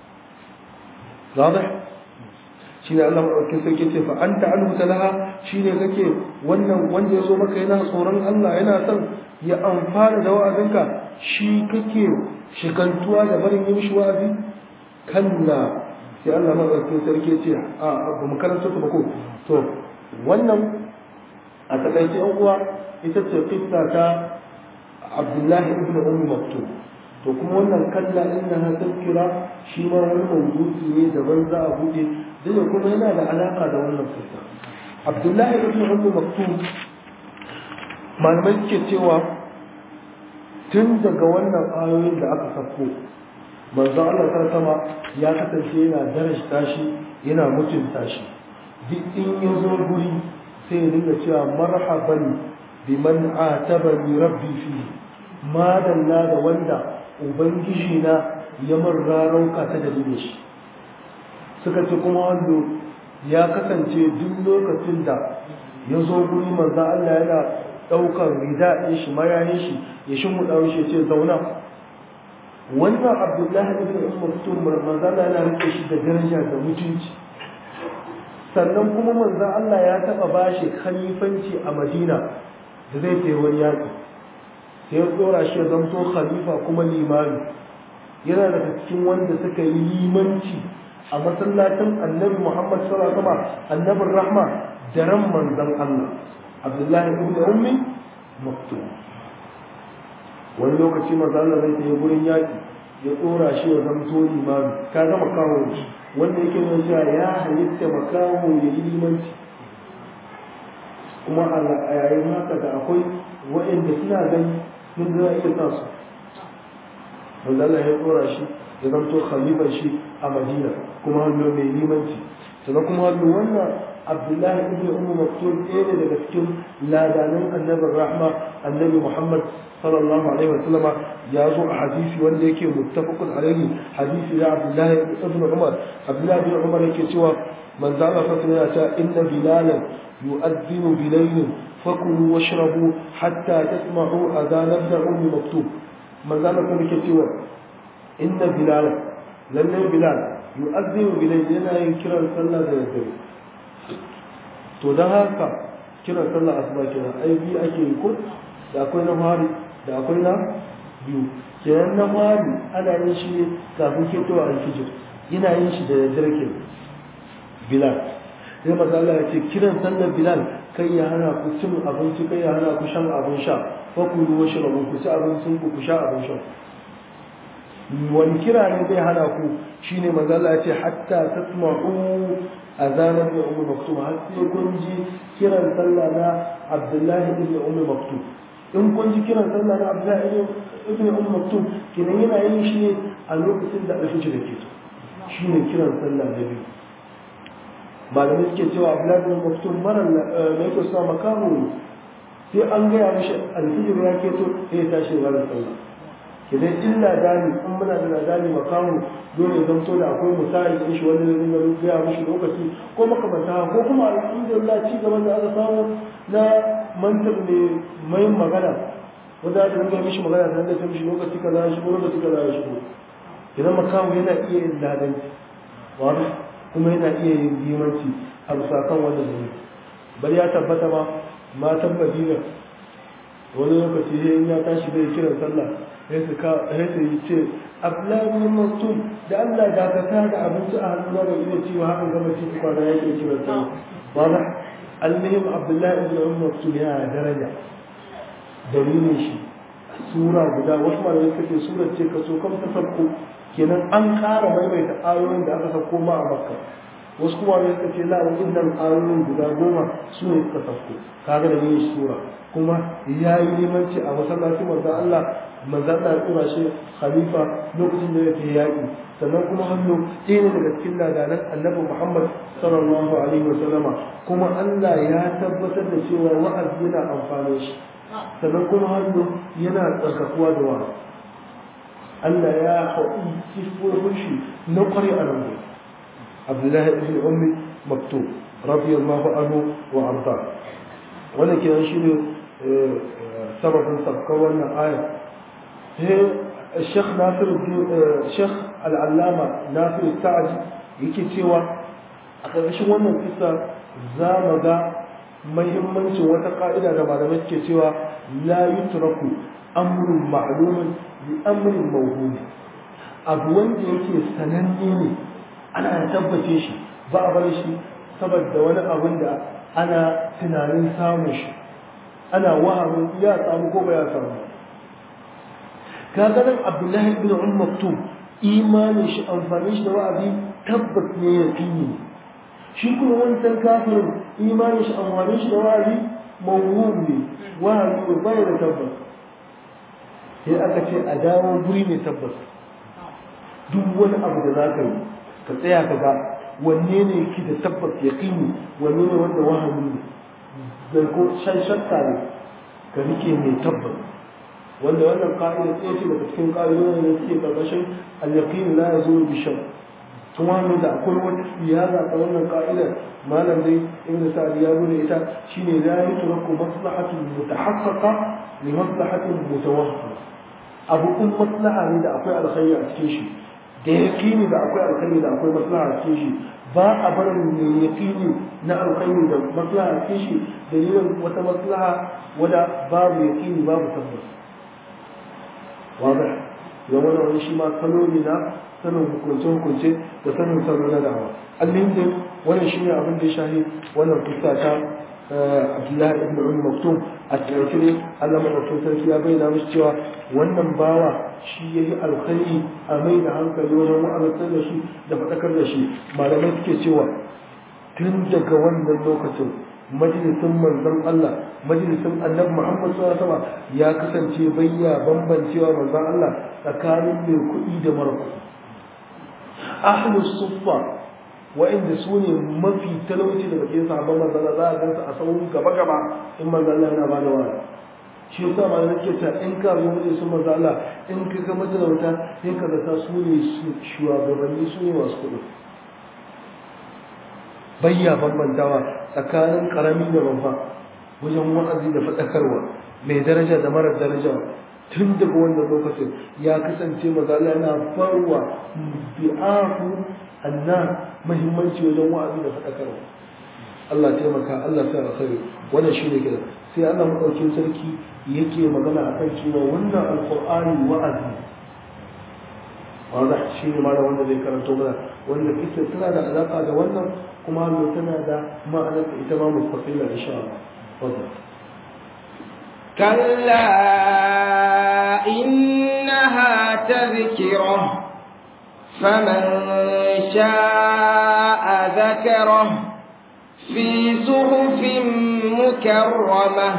zaɓe shi ne Allah maɗauki sarki ce fa an ta'an laha shi ne kake wannan wanda ya zo maka yana tsoron Allah yana son ya amfana da wa'azinka shi kake shigantuwa da barin yi mishi wa'azi kalla sai Allah maɗauki sarki ce a ba mu karanta ta ba ko to wannan a takaice yan uwa ita ce kissa ta Abdullahi ibn Ummi Maktub to kuma wannan kalla inna ha tazkira shi ma wani mawdu'i ne daban za a bude duk da kuma yana da alaka da wannan kissa Abdullahi ibn Ummi Maktub malamai suke cewa tun daga wannan ayoyin da aka sako manzo Allah ta sama ya kasance yana darajta shi yana mutunta shi duk in ya zo guri sai ya dinga cewa marhaban biman atabani rabbi fi madalla da wanda ubangiji na ya marra rauka ta dalilin shi suka ce kuma wanda ya kasance duk lokacin da ya zo guri manzo Allah yana daukar rida ɗin shi mayayin shi ya shimmuɗa shi ya ce zauna wannan abdullahi ibn umar tun manzo Allah yana rike shi da daraja da mutunci sannan kuma manzo Allah ya taɓa bashi khalifanci a Madina da zai kai wani yaƙi sai ya tsora shi ya zanto khalifa kuma limami yana daga cikin wanda suka yi limanci a masallacin annabi Muhammad sallallahu alaihi wasallam annabin rahma da ran manzon Allah Abdullahi ibn Ummi Maktum wani lokaci manzo Allah zai tafi gurin yaƙi ya tsora shi ya zanto limami ka gama kawo wanda yake nuna cewa ya halitta makaho ya yi limanci kuma a yayin haka da akwai waɗanda suna gani sun za iya sa su wanda Allah ya tsora shi ya zanto khalifar shi a Madina kuma hannu mai limanci sannan kuma hannu wannan Abdullahi ibn Ummu Maktum ɗaya ne daga cikin ladanan annabin rahma annabi Muhammad sallallahu alaihi wasallama ya zo a hadisi wanda yake muttafaqun alaihi hadisi da Abdullahi ibn Umar Abdullahi ibn Umar yake cewa manzo Allah sallallahu alaihi wasallam ya ce inna bilalan yu'adhdhinu bilaylin fakulu washrabu hatta tasma'u adhan ibn Ummi Maktum manzo Allah kuma yake cewa inna bilalan lalle bilal yu'adhdhinu bilaylin yana yin kiran sallah da daddare to dan haka kiran sallah asuba kenan ai bi ake yi ko da akwai na fari da akwai na biyu kenan na mali ana yin shi ne kafin ketowa alfijir yana yin shi da daddare ke bilal sai maza Allah ya ce kiran sallar bilal kai ya hana ku cin abinci kai ya hana ku shan abin sha fa ku ruwa shi rabu ku ci abincin ku ku sha abin sha wani kira ne zai hana ku shine maza Allah ya ce hatta tasma'u azanar da ummu maktum har sai kun ji kiran sallah na Abdullahi ibn ummu maktum in kun ji kiran sallah na Abdullahi ibn ummu maktum kinan yana yin shi ne a lokacin da alfijir ke so shine kiran sallah da biyu malamai suke cewa Abdullahi ibn maktum mara mai ko sa makamu sai an gaya mishi alfijir ya keto sai ya tashi ba da sallah idan illa dani in muna da dani makamu dole ya zamto da akwai misali da shi wanda zai dinga gaya mishi lokaci ko makamanta ko kuma alhamdulillah ci gaban da aka samu na mantar ne mai magana wanda aka dinga mishi magana da ta mishi lokaci kaza ya shigo lokaci kaza ya shigo idan makamu yana iya yin ladanci wani kuma yana iya yin limanci a bisa kan wanda zai bari ya tabbata ma matan madina wani lokaci ya tashi bai kiran sallah sai su yi ce abdullahi maktum da Allah dakata da abinci a hannu na bai iya cewa hakan gama ci kwana yake kira ta ba ba almihim abdullahi ibn umar maktum yana daraja dalilin shi sura guda wasu malamai suka ce sura ce ka so kam ta sabko kenan an ƙara maimaita ayoyin da aka sauko ma a makka wasu kuma ne suka ce la wa'innan ayoyin guda goma su ne suka sauko kaga da yin sura kuma ya yi limanci a masallacin manzon Allah manzon Allah ya tura shi khalifa lokacin da yake yaƙi sannan kuma hannu ɗaya ne daga cikin ladanan annabi Muhammad sallallahu alaihi wa sallama kuma Allah ya tabbatar da cewa wa'azi yana amfani shi sannan kuma hannu yana tsarkakuwa da wa'azi Allah ya haɗi sifofin shi na ƙware a nan Abdullahi ibn Ummi Maktub radiyallahu anhu wa arda wannan kenan shine sababin sabkar wannan aya sai Sheikh Nasir Sheikh Al-Allama Nasir Sa'di yake cewa a ƙarƙashin wannan kisa za mu ga muhimmancin wata ƙa'ida da malamai suke cewa la yutraku amrun ma'lumun bi amrin mawhum abu wanda yake sananne ne ana tabbace shi ba a bar shi saboda wani abin da ana tunanin samun shi ana wahamin ya samu ko ba ya samu kaga nan abdullahi ibn um maktum imanin shi amfani shi da wa'azi tabbas ne ya fiye shi kuma wancan kafirin imanin shi amfani shi da wa'azi mawhum ne wahayi ne bai da tabbas sai aka ce a dawo guri mai tabbas duk wani abu da za ka yi ka tsaya ka ga wanne ne yake da tabbas ya kini wanne ne wanda wahami ne da ko shan shakka ne ka rike mai tabbas wanda wannan ka'ida ɗaya ce daga cikin ƙa'idodin da suke ƙarƙashin al-yaqin la yazulu bi shakk kuma da akwai wata siyasa ta wannan ka'idar malam dai ibn sa'd ya nuna ita shine la yutraku maslahatu mutahaqqaqa li maslahatin mutawahhima abu kun maslaha ne da akwai alkhairi a cikin shi da yaqini da akwai alkhairi da akwai maslaha a cikin shi ba a barin mai yaqini na alkhairi da maslaha a cikin shi dalilin wata maslaha wada babu yaqini babu tabbas wadah ya wani shi ma salo ne na sanin hukunce-hukunce da sanin salo na dawa alhamdulillah wannan shi ne abin da ya shahi wannan kusa ta abdullahi ibn umar maktum a cikin ne allah maɗaukin sarki ya bayyana mishi cewa wannan bawa shi ya yi alkhairi a mai da hankali wajen wa'azantar da shi da faɗakar da shi malamai suke cewa tun daga wannan lokacin majalisin manzon Allah majalisin annabi Muhammad sallallahu alaihi wasallam ya kasance bayya bambancewa manzon Allah tsakanin mai kuɗi da mara kuɗi ahlus suffa wa'inda su ne mafi talauci daga cikin sahabban manzon Allah za a gansu a sauran gaba gaba in manzon Allah yana bada wani shi yasa ma nake ta in ka zo majalisin manzon Allah in ka ga matalauta sai ka zata su ne shugabanni su ne masu kuɗi bayya bambantawa tsakanin karami da babba wajen wa'azi da faɗakarwa mai daraja da marar daraja tun daga wannan lokacin ya kasance mazala yana farwa bi'ahu anna muhimmanci wajen wa'azi da faɗakarwa Allah taimaka Allah sa alkhairi wannan shine kira sai Allah madaukin sarki yake magana akan cewa wannan alqur'ani wa'azi wanda shi ne ma da wanda zai karanto mana wanda kisa tana da alaka da wannan kuma hallo tana da ma'anar da ita ma mustaqila insha Allah wanda كلا إنها تذكرة فمن شاء ذكره في صحف مكرمة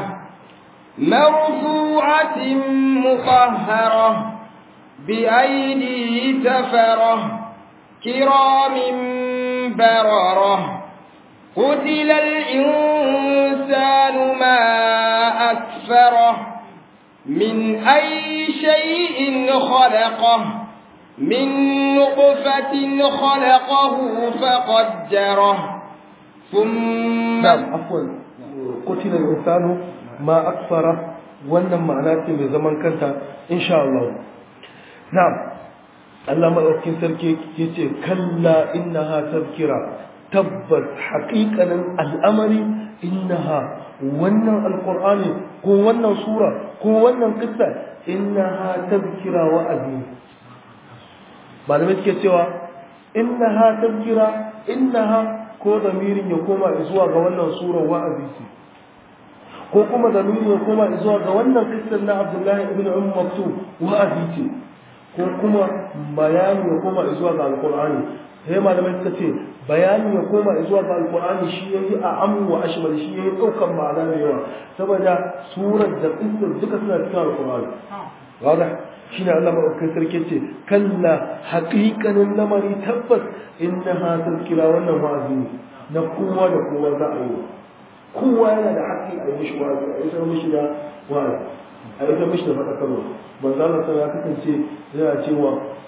مرفوعة مطهرة بأيدي سفرة كرام بررة قتل الإنسان ما أكفره من أي شيء خلقه من نطفة خلقه فقدره ثم na'am afwan qutila al-insanu ma akfara wannan ma'ana ce mai zaman kanta insha Allah na'am Allah madaukakin sarki yace kalla innaha tazkira tabbas haqiqanin al'amari innaha wannan alqur'ani ko wannan sura ko wannan kissa innaha tazkira wa azim malamai suke cewa innaha tazkira innaha ko zamirin ya koma zuwa ga wannan surar wa'azi ce ko kuma zamirin ya koma zuwa ga wannan kissan na Abdullahi ibn Umm Maktum wa'azi ce ko kuma bayani ya koma zuwa ga Alqur'ani sai malamai suka ce bayani ya koma zuwa ga Alqur'ani shi yayi a amu wa ashmal shi yayi daukan ma'ana da yawa saboda surar da kissan duka suna cikin Alqur'ani wadah shine Allah madaukakin sarki ce kalla haqiqanin lamari tabbas innaha tazkira wannan wa'azi ne na kowa da kowa za a yi kowa yana da haƙƙi a yi mishi wa'azi a isar mishi da wa'azi a isar mishi da faɗakarwa manzo Allah sai ya kasance yana cewa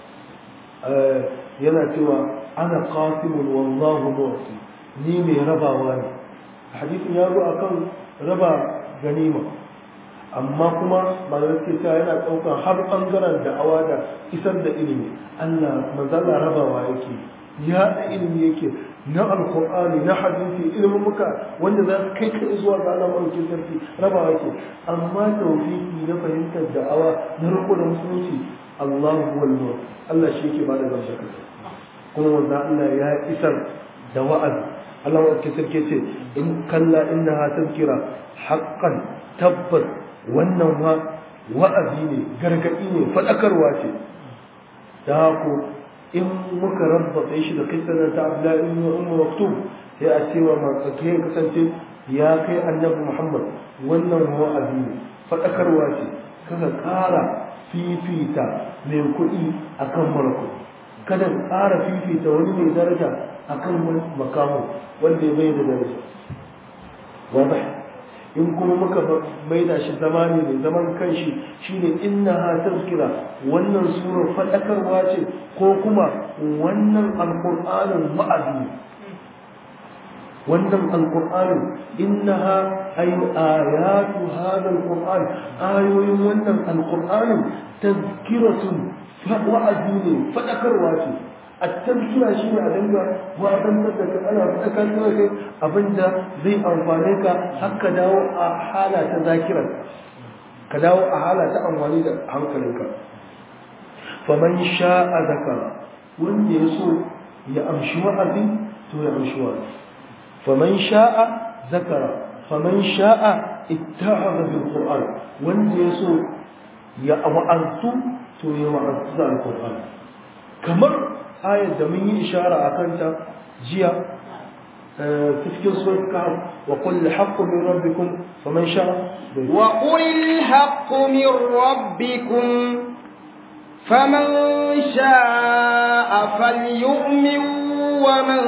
yana cewa ana qasimun wallahu mu'ti ni mai rabawa ne hadisin ya zo akan raba ganima amma kuma malamai ke cewa yana ɗaukar har ɓangaren da'awa da isar da ilimi Allah manzala rabawa yake ya da ilimi yake na alkur'ani na hadisi ilimin muka wanda za su kai kai zuwa ga Allah maɗaukin sarki rabawa yake amma tawfiki na fahimtar da'awa na riko da musulunci Allah huwal Allah shi yake bada gamsaka kuma wanda Allah ya isar da wa'azi Allah maɗaukin sarki ce in kalla innaha tazkira haqqan tabbas wannan ma wa'azi ne gargaɗi ne faɗakarwa ce da ku in muka rabbata shi da kisanar ta abdullahi ibn ummu maktub sai a cewa matsake ya kasance ya kai annabi muhammad wannan wa'azi ne faɗakarwa ce kaga ƙara fifita mai kuɗi akan mara kuɗi kada ka ƙara fifita wani mai daraja akan wani makamu wanda ya bai da daraja wadah in kuma muka maida shi zamani ne zaman kanshi shine inna ha tazkira wannan surar fadakarwa ce ko kuma wannan alqur'anin wa'azi wannan alqur'anin innaha ay ayatu hadha alqur'an ayoyin wannan alqur'anin tazkiratun wa'azi ne fadakarwa ce التذكرة شيء أدنى وأدنى لك أنا أتذكر لك أبدا زي أنفانك حق داو حالة تذاكرة كداو حالة أنفاني حنكلك فمن شاء ذكر وإن يسوع يأمشي وعدي تو يأمشي وعدي فمن شاء ذكر فمن شاء اتعظ بالقرآن وإن يسوع يأمعنت تو يوعنت القرآن كمر ayar da mun yi ishara a kanta jiya cikin surat kahf wa qul haqqu min rabbikum faman sha'a wa qul haqqu min rabbikum faman sha'a falyu'min wa man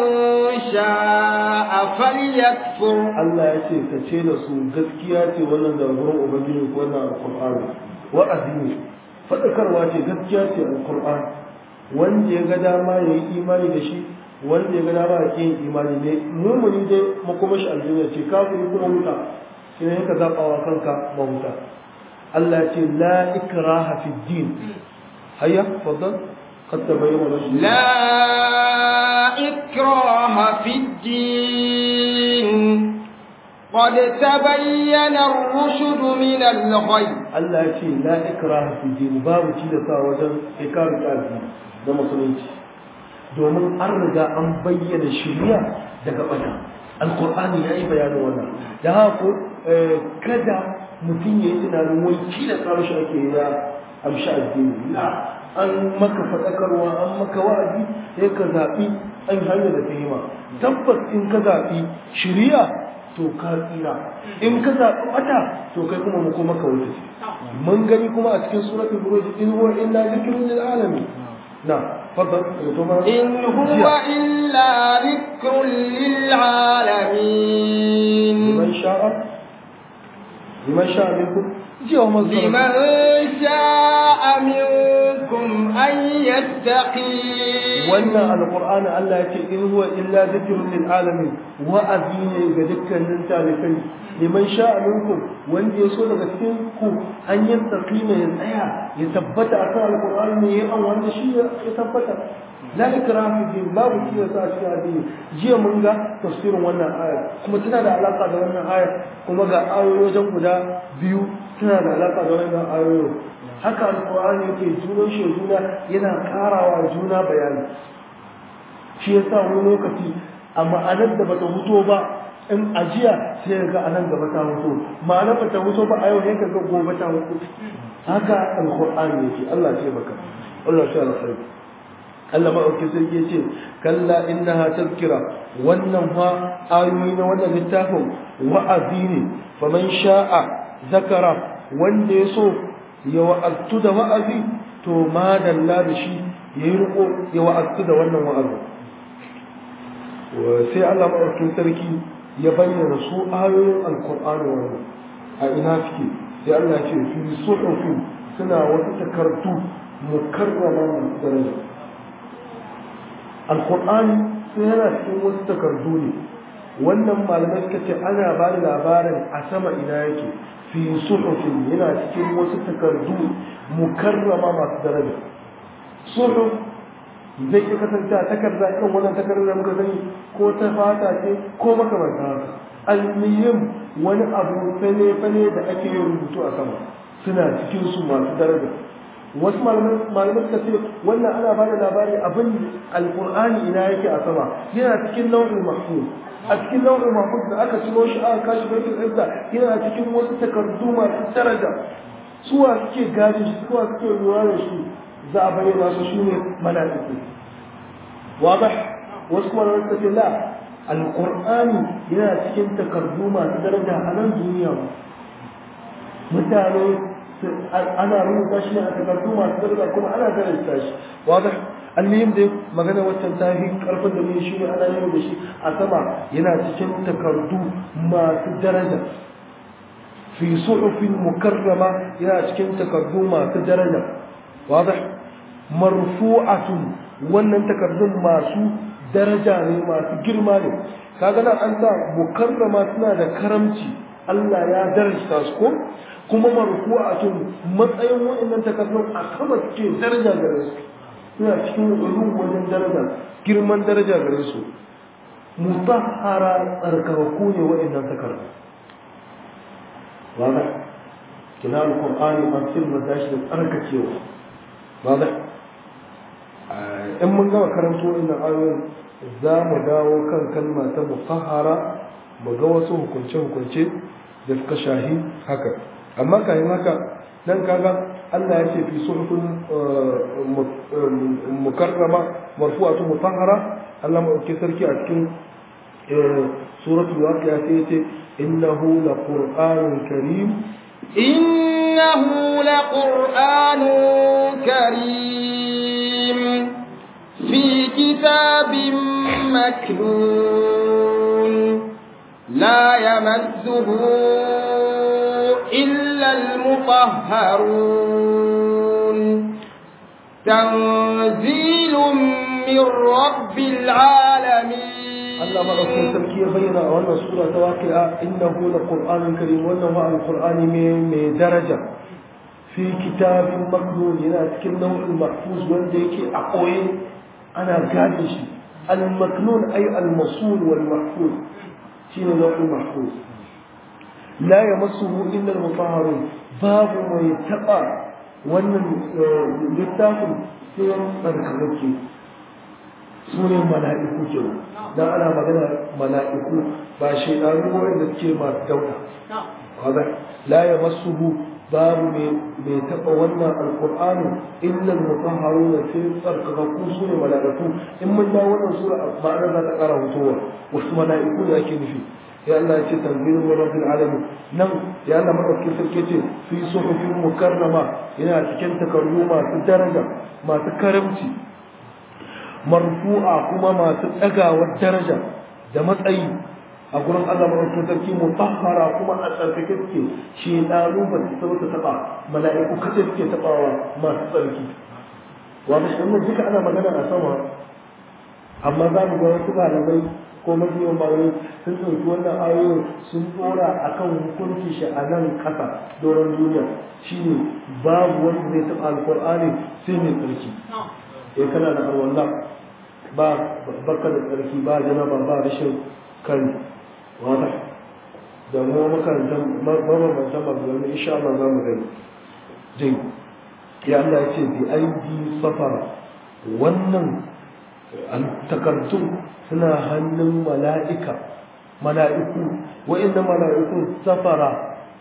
sha'a falyakfur Allah ya ce ka ce da su gaskiya ce wannan da gurin ubangiji ko wannan alqur'ani wa'azi ne fadakarwa ce gaskiya ce alqur'ani wanda ya ga dama ya yi imani da shi wanda ya ga dama ya yin imani ne mumuni dai makoma shi aljanna ce kafiri kuma wuta sai ne ka zaba wa kanka mahuta Allah ce la ikraha fi din hayya faddal قد تبين الرشد لا إكراه في الدين قد تبين الرشد من الغي Allah ya ce la ikraha fi din babu tilasa wajen ikrar kalbi na musulunci domin an riga an bayyana shirya daga bata alkur'ani ya yi bayanin wannan da haka kada mutum ya yi tunanin wai kila tsaro shi ake yi na amshi addini na an maka faɗakarwa an maka wa'azi sai ka zaɓi an hanyar da ta yi ma tabbas in ka zaɓi shirya to ka tsira in ka zaɓi ɓata to kai kuma mu kuma ka wuce mun gani kuma a cikin suratul buruj in huwa illa zikrun lil alamin na fadal إن هو إلا ذكر للعالمين liman sha'a liman sha'a minkum jiya wa mazkara لمن شاء منكم أن يتقي wannan alqur'ani Allah ya ce in huwa illa zikrun lil alamin wa'azi ne ga dukkanin talibai liman sha'a minkum wanda ya so daga cikin ku an yastaqima ya tsaya ya tabbata akan alqur'ani ne ya an wanda shi ya tabbata la ikraha fi din babu shi yasa a cikin addini jiya mun ga tafsirin wannan aya kuma tana da alaka da wannan aya kuma ga ayoyi wajen guda biyu tana da alaka da wannan ayoyi haka alqur'ani yake junan shi juna yana karawa juna bayani shi yasa wani lokaci a ma'anar da bata huto ba in ajiya sai ga anan gaba ta huto ma'anar bata huto ba a yau ne ga gobe ta huto haka alqur'ani yake Allah ya baka Allah ya alkhairi Allah maɗauki sarki ya ce kalla innaha tazkira wannan fa ayoyi na wannan littafin wa'azi ne faman sha'a zakara wanda ya so ya wa'aztu da wa'azi to ma dalla da shi ya yi riko ya wa'aztu da wannan wa'azi sai Allah maɗaukin sarki ya bayyana su ayoyin alkur'ani wannan a ina suke sai Allah ce fi suhufin suna wasu takardu mukarrama masu daraja alkur'ani sai yana cikin wasu takardu ne wannan malamai suka ce ana ba da labarin a sama ina yake fi suhufin yana cikin wasu takardu mukarrama masu daraja suhuf zai iya kasance a takarda irin wannan takardar da muka gani ko ta fata ce ko makamanta haka almiyim wani abu fane-fane da ake yin rubutu a sama suna cikin su masu daraja wasu malamai suka ce wannan ana ba da labari abin alkur'ani ina yake a sama yana cikin nau'in mahfuz a cikin nau'in mahfuz da aka ciro shi aka kashi baitul izza yana cikin wasu takardu masu daraja suwa suke gadi shi suwa suke lura da shi za a bayyana su shine mala'iku wadah wasu malamai suka ce la alkur'ani yana cikin takardu masu daraja a nan duniya mutane ana rubuta shi ne a takardu masu daraja kuma ana karanta shi wadah almihim dai magana waccan ta fi karfin da mai shi ne ana yin da shi a sama yana cikin takardu masu daraja fi suhufin mukarrama yana cikin takardu masu daraja wadah marfu'atun wannan takardun masu daraja ne masu girma ne kaga nan an sa mukarrama suna da karamci Allah ya darajta su ko kuma marfu'atun matsayin wa'annan takardun a sama suke daraja gare su suna cikin ulum wajen daraja girman daraja gare su mutahhara tsarkakaku ne wa'annan takardu wanda kina alqur'ani an sirma dashi da tsarkakewa wanda in mun gama karanto wannan ayoyin za mu dawo kan kalma ta mutahhara mu ga wasu hukunce-hukunce da suka shahi haka amma kayan haka nan kaga Allah ya ce fi suhufin mukarrama marfu'atu mutahhara Allah ma dauke sarki a cikin suratul waqi'a sai ya ce innahu laqur'anun karim innahu laqur'anun karim fi kitabin maknun la yamassuhu إلا المطهرون تنزيل من رب العالمين الله ما أكون تركيا بينا وأن سورة واقعة إنه لقرآن كريم وأنه هو القرآن من درجة في كتاب مكنون هنا تكن نوع المحفوظ وندك أقوي أنا قادش المكنون أي المصون والمحفوظ شنو نوع المحفوظ لا يمسه إلا المطهرون باب ما يتقى wannan littafin sai tsarkakake su ne mala'iku ke dan ana magana mala'iku ba shaidanu wanda suke masu dauda kaga la yamassuhu babu mai taɓa wannan alƙur'ani illa al-mutahharun sai tsarkakakku su ne mala'iku in mun dawo wannan sura ma'anar za ta ƙara hutowa wasu mala'iku ne ake nufi ya Allah ya ce tanzilun min rabbil alamin nan ya Allah madaukakin sarki ce fi suhufin mukarrama yana cikin takardu masu daraja masu karamci marfu'a kuma masu ɗagawar daraja da matsayi a gurin Allah madaukakin sarki mutahhara kuma a tsarkake suke shi ɗalu ba su sau ta taɓa mala'iku kace suke taɓawa masu tsarki wanda shi wannan duka ana magana a sama amma za mu ga wasu malamai ko mafiyan malamai sun ɗauki wannan ayoyin sun ɗora a kan hukunci shi a nan ƙasa doron duniya shine babu wanda zai taɓa alƙur'ani sai mai tsarki ya kana da alwala ba baka da tsarki ba janaba ba rashin kari wata da mu makarantar mabambantan magana insha Allah za mu gani jai ya Allah ya ce bi aidi safara wannan takardun suna hannun mala'ika mala'iku wa'inda mala'ikun safara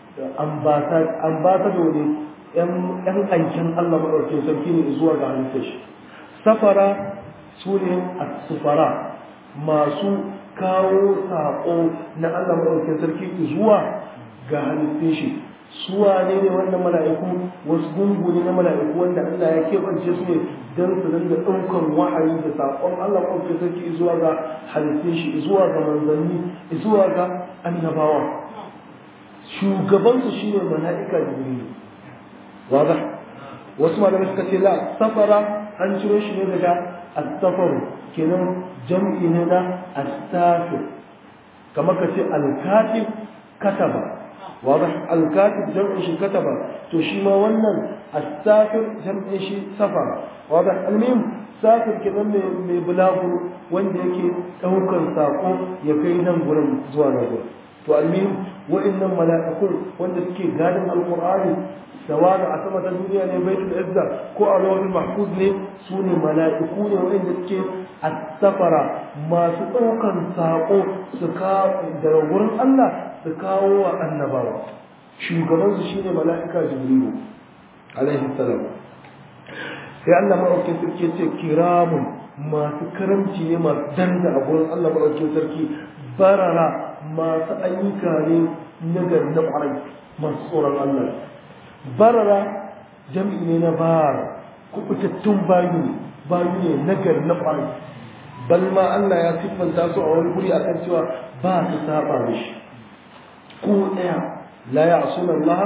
ambasado ne ‘yan aikin Allah maɗaukin sarki ne zuwa ga halittar shi safara su ne a sufara masu kawo saƙo na Allah maɗaukin sarki zuwa ga halittar shi suwa ne ne wannan mala'iku wasu gungu ne na mala'iku wanda Allah ya keɓance su ne don su dinga ɗaukan wahayi da saƙon Allah maɗaukin sarki zuwa ga halittun shi zuwa ga manzanni zuwa ga annabawa shugabansu shine mala'ika jibrilu waza wasu malamai suka ce la safara an ciro shi ne daga astafaru kenan jam'i ne na astafir kamar ka ce alkatib kataba واضح الكاتب جمع شي كتب تو شي ما wannan السافر جمع شي سفر واضح المهم سافر kenan mai bulaguro wanda yake daukar sako ya kai nan gurin zuwa nan gurin to almihim wa'annan mala'ikun wanda suke gadin alqur'ani sawa a sama ta duniya ne baitul izza ko a lawhul mahfuz ne su ne mala'iku ne wanda suke as-safara masu daukan sako su ka daga gurin Allah su kawo wa annabawa shugabansu shine mala'ika jibrilu alaihi salam sai Allah maɗaukin sarki ce kiramun masu karamci ne masu danda a gurin Allah maɗaukin sarki barara masu ayyuka ne na gari na ƙwarai masu tsoron Allah barara jam'i ne na bara kubutattun bayu ne bayu ne na gari na ƙwarai bal ma Allah ya siffanta su a wani guri akan cewa ba su saba mishi ko ɗaya la ya asuna Allah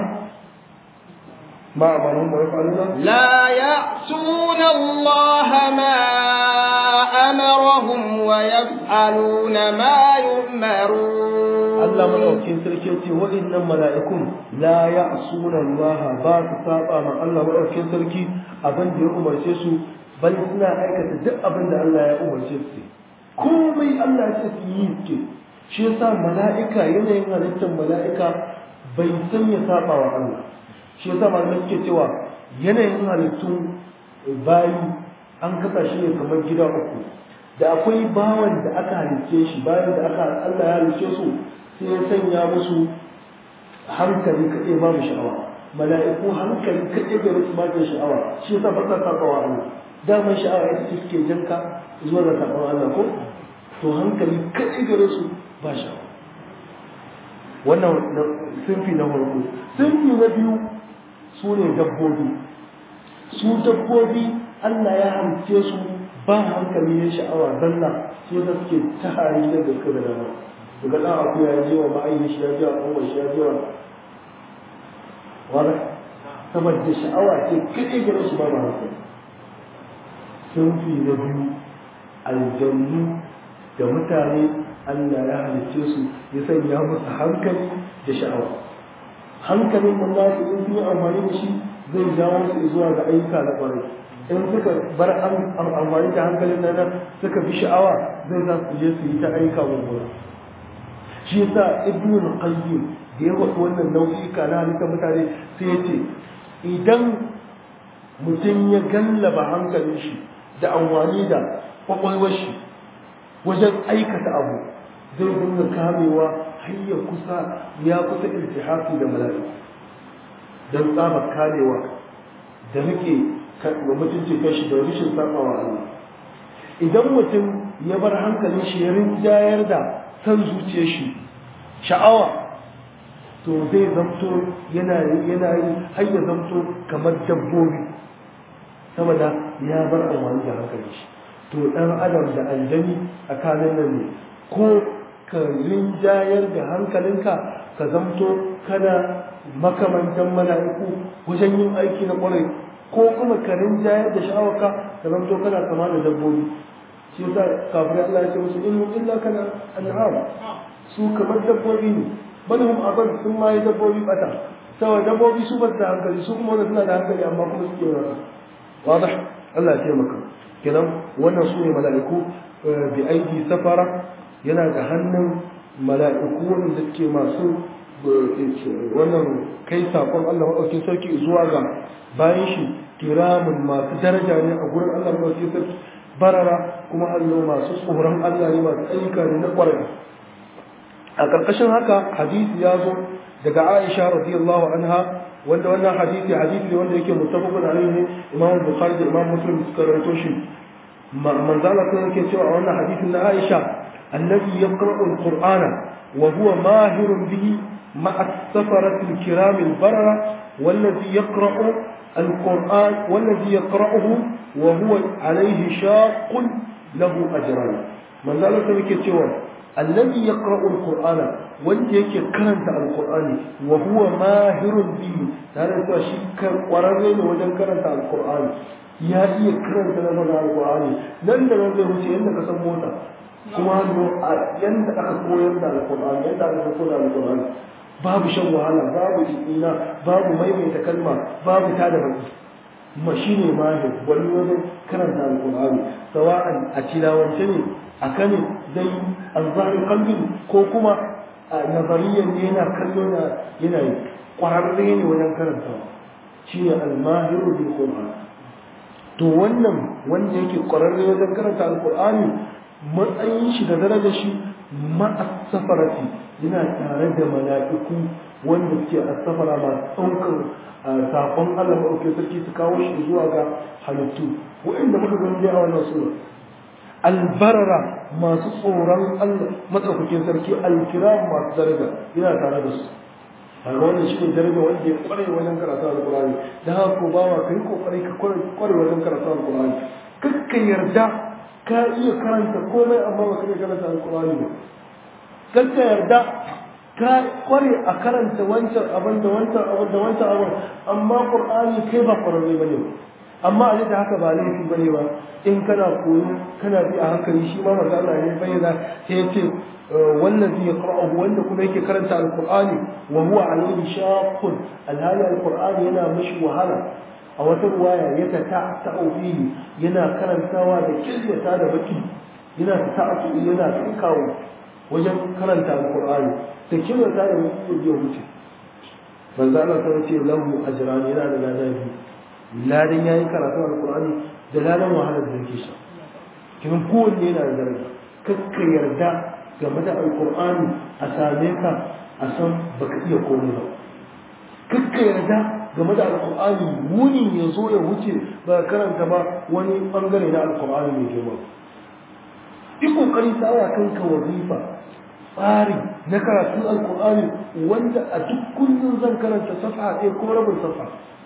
ma amarun wa yaf'aluna لا يعصون الله ما أمرهم ويفعلون ما يؤمرون Allah madaukakin sarki ce waɗannan mala'ikun la ya'suna Allah ba su saba ma Allah madaukakin sarki abin da ya umarce su bal suna aikata duk abin da Allah ya umarce su komai Allah ya ce su yi ke shi yasa mala'ika yanayin halittar mala'ika bai san ya saba wa Allah shi yasa malamai suke cewa yanayin halittun bayi an kasa shi ne kamar gida uku da akwai bawan da aka halicce shi bayan da aka Allah ya halicce su sai ya sanya musu hankali kaɗai babu sha'awa mala'iku hankali kaɗai ga su ba sha'awa shi yasa ba sa saba wa Allah daman sha'awa ita ce suke janka zuwa ga saɓon Allah ko to hankali kaɗai gare su ba sha'awa wannan sunfi na farko sunfi na biyu su ne dabbobi su dabbobi Allah ya halice su ba hankali ya sha'awa zalla sai da suke ta hari da gaske da dama daga ɗan akuya ya je wa ma'ayi shi ya je wa ƙanwar shi ya je wa wani saboda sha'awa ce kaɗai gare su ba ma hankali sunfi na biyu aljannu da mutane Allah ya halicce su ya sanya musu hankali da sha'awa hankalin mun nasu in sun yi amfani da shi zai jawo su zuwa ga ayyuka na ƙwarai in suka bar amfani da hankalin nan suka bi sha'awa zai za su je su yi ta ayyuka mummuna shi yasa ibnu qayyim da ya wasu wannan nau'ika na halittar mutane sai ya ce idan mutum ya gallaba hankalin shi da amfani da kwakwalwar shi wajen aikata abu zai dinga kamewa har ya kusa ya kusa iltihafi da mala'iku don tsabar kamewa da rike wa mutuncin kashi da rishin sabawa Allah idan mutum ya bar hankalin shi ya rinjayar da san zuciyar shi sha'awa to zai zamto yana yana yi har ya zamto kamar dabbobi saboda ya bar amfani da hankalin shi to dan adam da aljani a kanin nan ne ko ka rinjayar da hankalinka ka zamto kana makamantan mala'iku wajen yin aiki na kwarai ko kuma ka rinjayar da sha'awarka ka zamto kana kama da dabbobi shi yasa kafirai Allah ya ce musu in illa kana an'am su kamar dabbobi ne bal hum abad sun ma yi dabbobi bata saboda dabbobi su ba da hankali su kuma suna da hankali amma kuma suke wasa wadah Allah ya taimaka kenan wannan su ne mala'iku bi aidi safara yana da hannun mala'iku wanda suke masu wannan kai sakon Allah maɗaukin sarki zuwa ga bayan shi kiramun masu daraja ne a gurin Allah maɗaukin sarki barara kuma hallo masu tsoron Allah ne masu ayyuka ne na ƙwarai a ƙarƙashin haka hadisi ya zo daga Aisha radiyallahu anha wanda wannan hadisi hadisi ne wanda yake muttafaqun alayhi ne Imam Bukhari da Imam Muslim suka rawaito shi manzo Allah kuma yake cewa a wannan hadisin na Aisha الذي يقرأ القرآن وهو ماهر به مع السفرة الكرام البررة والذي يقرأ القرآن والذي يقرأه وهو عليه شاق له أجران من ذلك كتوى الذي يقرأ القرآن wanda yake karanta alkur'ani wa huwa mahirun bihi tare da shi kwararre ne wajen karanta alkur'ani ya iya karanta na alkur'ani nan da nan zai wuce yadda ka san mota kuma hannu a yadda aka koyar da alkur'ani yadda aka koyar da alkur'ani babu shan wahala babu ina babu maimaita kalma babu tada baki ma shine mahir wani wajen karanta alkur'ani sawa'an a tilawance ne a kane dai alzahari kalbin ko kuma a nazariyan ne yana kallo na yana yi kwararre ne wajen karantawa shine almahiru bil qur'an to wannan wanda yake kwararre wajen karanta alkur'ani matsayin shi da darajar shi ma'asafarati yana tare da mala'iku wanda suke asafara masu ɗaukar saƙon Allah maɗauke sarki su kawo shi zuwa ga halittu wa'inda muka gani a wannan sura albarara masu tsoron Allah matsaukakin sarki alkiram masu daraja yana tare da su a wannan shi ne daraja wanda ya kware wajen karatu alkurani da haka ko bawa kai kokari ka kware wajen karatu alkurani kakka yarda ka iya karanta komai amma ba ka iya karanta alkurani ba kakka yarda ka kware a karanta wancan abin da wancan abin da wancan abin amma qur'ani kai ba kwararre bane ba amma a da haka ba laifi bane ba in kana koyo kana bi a hankali shi ma manzo Allah ya bayyana sai ya ce wallazi yaqra'uhu wanda kuma yake karanta alqur'ani wa huwa alayhi shaqqun alhali alqur'ani yana mishi wahala a wata ruwaya ya ta ta'ufihi yana karantawa da kiryata da baki yana ta'atu yana kawo wajen karanta alqur'ani da kiryata da baki ya wuce manzo Allah ta ce lahu ajran yana da ladabi ladan yayi karatu alqur'ani da ladan wahalar da yake sha kin kowanne yana da daraja kakka yarda game da alqur'ani a same ka a san baka iya komai ba kakka yarda game da alqur'ani wuni ya zo ya wuce ba karanta ba wani bangare na alqur'ani mai girma yi kokari sawa kanka wazifa tsari na karatun alqur'ani wanda a duk kullum zan karanta safa ɗaya ko rabin safa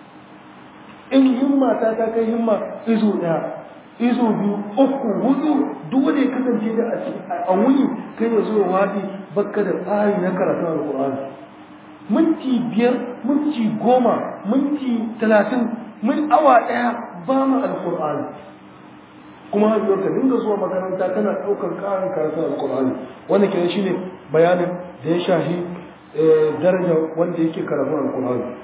in himma ta ta kai himma izo ɗaya izo biyu uku hudu duk wanda ya kasance da a wuni kai ya zo wadi bakka da tsari na karatun alkur'ani minti biyar minti goma minti talatin min awa ɗaya ba mu alkur'ani kuma har ka dinga zuwa makaranta kana ɗaukar ƙarin karatun alkur'ani wannan kenan shine bayanin da ya shahi daraja wanda yake karatun alkur'ani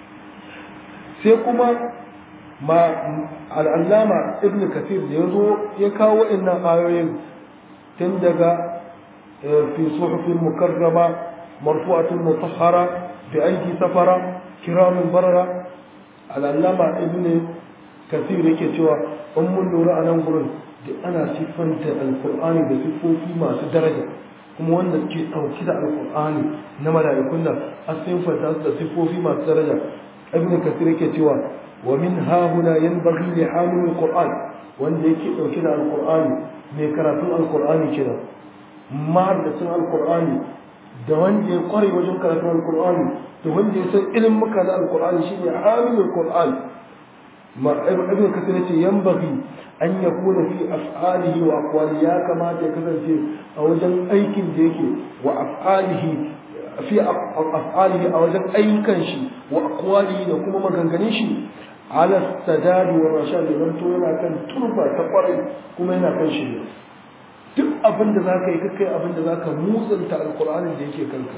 sai kuma ma al'allama ibn kathir da ya zo ya kawo waɗannan ayoyin tun daga fi suhufin mukarrama marfu'atul mutahhara bi aiki safara kiramin barara al'allama ibn kasir yake cewa in mun lura a nan gurin duk ana siffanta alkur'ani da siffofi masu daraja kuma wanda ke ɗauki da alkur'ani na mala'ikun nan a siffanta su da siffofi masu daraja ibn kasir yake cewa wa min hahuna yanbaghi li hamil alquran wanda yake ɗauki da alkur'ani mai karatun alkur'ani kenan mahaddacin alkur'ani da wanda ya kware wajen karatun alkur'ani da wanda ya san ilimin muka na alkur'ani shine hamil alquran ibn kasir yace yanbaghi an yakuna fi af'alihi wa aqwali ya kamata ya kasance a wajen aikin da yake wa af'alihi fi af'alihi a wajen ayyukan shi wa aqwalihi da kuma maganganun shi ala sadad wa rashad da to yana kan turba ta kwarai kuma yana kan shi duk abin da zaka yi kai abin da zaka mutsanta alqur'anin da yake kanka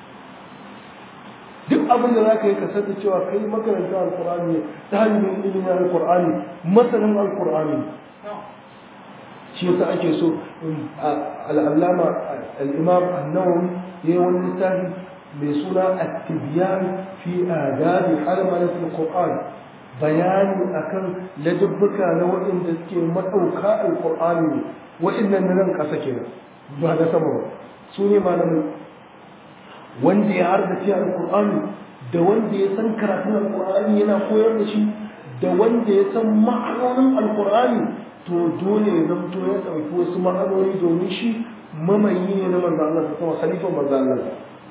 duk abin da za ka yi ka sani cewa kai makaranta alkur'ani ne ta hanyar ilimin alkur'ani masanin alkur'ani shi yasa ake so al'allama al'imam annawawi ya yi wani littafi mai suna at-tibyan fi adabi halmalat al-qur'an bayani akan ladabbuka na waɗanda suke madauka alkur'ani ne waɗannan na nan ƙasa kenan ba na sama ba su ne malamai wanda ya hardace alkur'ani da wanda ya san karatun alkur'ani yana koyar da shi da wanda ya san ma'anonin alkur'ani to dole ya zamto ya ɗauki wasu ma'anoni domin shi mamayi ne na manzo Allah sama khalifan manzo Allah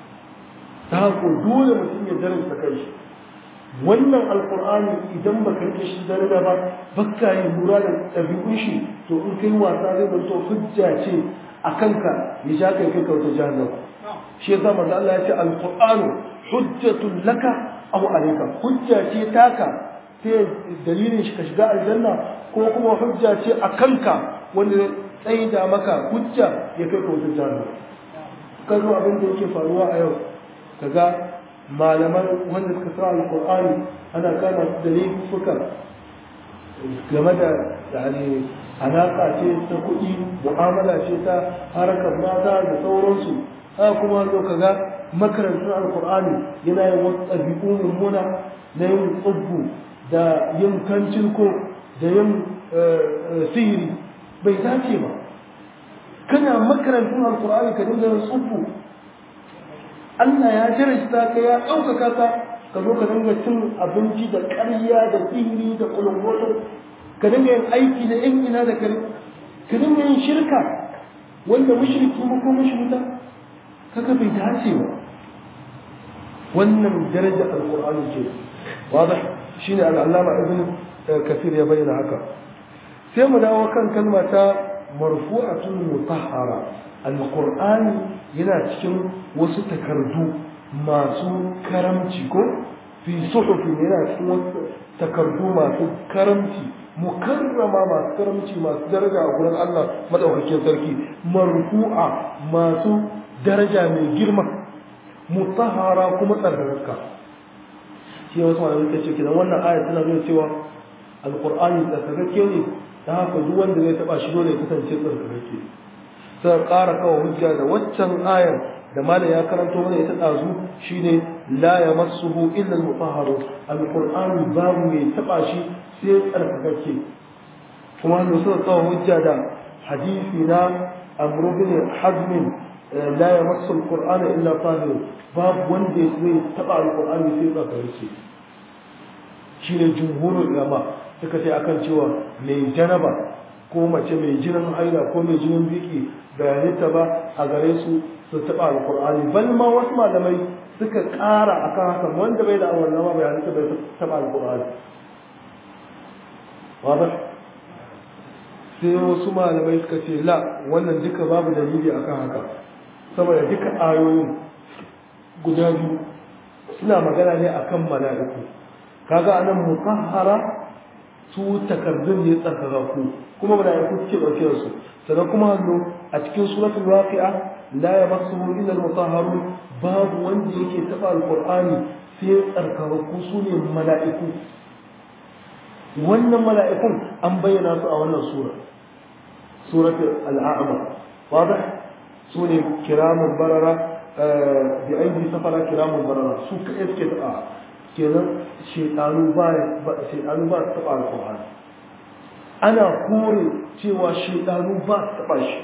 ta haka dole mutum ya darasta kai shi wannan alkur'ani idan baka rike shi daraja ba baka yi lura da ɗabi'un shi to in kai wasa zai zanto hujja ce a kanka ya ja kai kai kauta jahannama shi yasa manzo Allah ya ce alqur'anu hujjatun laka aw alayka hujja ce taka sai dalilin shi ka shiga aljanna ko kuma hujja ce a kanka wanda zai da maka hujja ya kai ka wata jahannama kazo abin da yake faruwa a yau kaga malaman wanda suka sa alqur'ani ana kama su da laifuka game da yani alaƙa ce ta kuɗi mu'amala ce ta harkar mata da sauransu haka kuma zo ka ga makarantar alkur'ani yana yin wasu ɗabi'u mummuna na yin tsubbu da yin kancilko da yin sihiri bai dace ba kana makarantar alkur'ani ka dinga yin tsubbu Allah ya jarasta ka ya ɗaukaka ka ka zo ka dinga cin abinci da ƙarya da sihiri da ƙulungoto ka dinga yin aiki da yan ina da kare ka dinga yin shirka wanda mushriki mu ko mushrika kaga bai dace ba wannan daraja alqur'ani ce wadah shine al-allama ibn kathir ya bayyana haka sai mu dawo kan kalma ta marfu'atun mutahhara alqur'ani yana cikin wasu takardu masu karamci ko fi suhufin yana cikin wasu takardu masu karamci mukarrama masu karamci masu daraja a gurin Allah madaukakin sarki marfu'a masu daraja mai girma mutahara kuma tsarkarka shi wasu malamai ta ce kidan wannan aya tana nuna cewa alqur'ani tsarkakakke ne ta haka duk wanda zai taba shi dole ya kasance tsarkakakke sai ƙara kawo hujja da waccan ayar da malam ya karanto mana ita dazu shine la yamassuhu illa al-mutahharu alqur'ani babu mai taba shi sai tsarkakakke kuma da suka kawo hujja da hadisi na amru bin hazm la yamassu al-qur'ana illa tahir babu wanda zai taba al-qur'ani sai tsarkakakke shine jumhurul ulama suka ce akan cewa mai janaba ko mace mai jinin haila ko mai jinin biki bayanita ba a gare su su taɓa alƙur'ani bal ma wasu malamai suka ƙara akan haka wanda bai da awon nama bayanita bai taɓa alƙur'ani wadda sai wasu malamai suka ce la wannan duka babu dalili akan haka saboda duka ayoyin guda biyu suna magana ne akan mala'iku kaga anan mutahhara su takardun ne tsarkakaku kuma mala'iku suke dauke da su sannan kuma hannu a cikin suratul waqi'a la yamassuhu illa al-mutahharun babu wanda yake taba alqur'ani sai tsarkakaku su ne mala'iku wannan mala'ikun an bayyana su a wannan sura suratul al-a'ma wadah su ne kiramun barara bi aidi safara kiramun barara su kai suke taba kenan shedanu ba shedanu ba su taba alqur'ani ana kore cewa shedanu ba su taba shi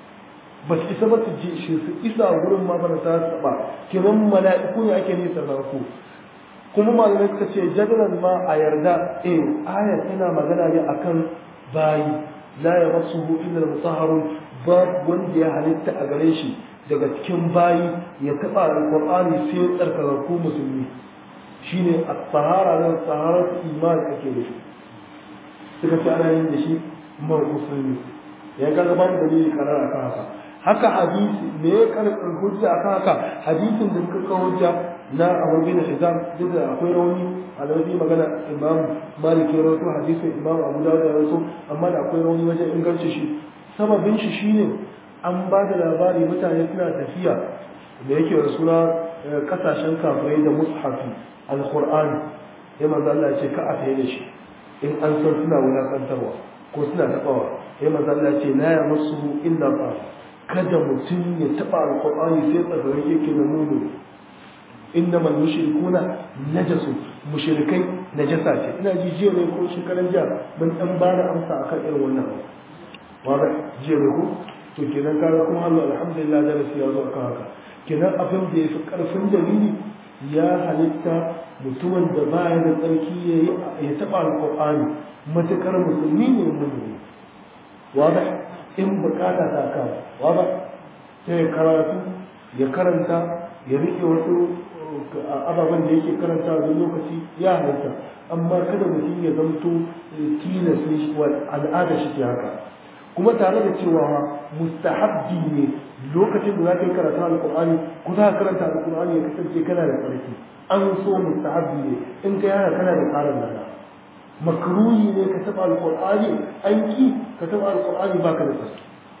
ba su isa ba su je shi su isa wurin ma ba ta taba kenan mala'iku ne ake nisa da ku kuma malamai suka ce jadalan ma a yarda eh ayat tana magana ne akan bayi la yamassuhu illa al-mutahharun ba wanda ya halitta a gare shi daga cikin bayi ya taba alqur'ani sai tsarkakakku musulmi shine at-tahara da taharatu iman ake da shi suka ce ana yin da shi ma musulmi ya ga babu dalili karar akan haka haka hadisi me ya karɓar hujja akan haka hadisin da suka kawo hujja na Abu bin Hizam duk da akwai rauni a lauyi magana Imam Malik ya rawaito hadisin Imam Abu Dawud ya rawaito amma da akwai rauni wajen inganci shi sababin shi shine an ba da labari mutane suna tafiya da yake da suna kasashen kafirai da mushafi alqur'ani ya manzo Allah ya ce ka a tayi da shi in an san suna wulakantarwa ko suna tabawa ya manzo Allah ya ce la yamassuhu illa ba kada mutum ya taba alqur'ani sai tsagarin yake na mumu innama mushrikuna najasu mushrikai najasa ce ina ji jiya ne ko shekaran jiya mun dan ba da amsa akan irin wannan wanda jiya ne ko to kenan kaga kuma Allah alhamdulillah da rasu ya zo akan haka kenan abin da yafi karfin dalili ya halitta mutumin da baya da tsarki yayi ya taba alqur'ani matakar musulmi ne mu'mini wanda in bukata ta kawo wanda sai karatu ya karanta ya rike wasu ababen da yake karanta da lokaci ya halitta amma kada mutum ya zamto tilasta shi wa al'ada shi haka kuma tare da cewa mustahabbi ne lokacin da za ka yi karatu alƙur'ani ko za ka karanta alƙur'ani ya kasance kana da tsarki an so mustahabbi ne in ka yana kana da ƙarin lada makruhi ne ka taɓa alƙur'ani an ki ka taɓa alƙur'ani ba ka da tsarki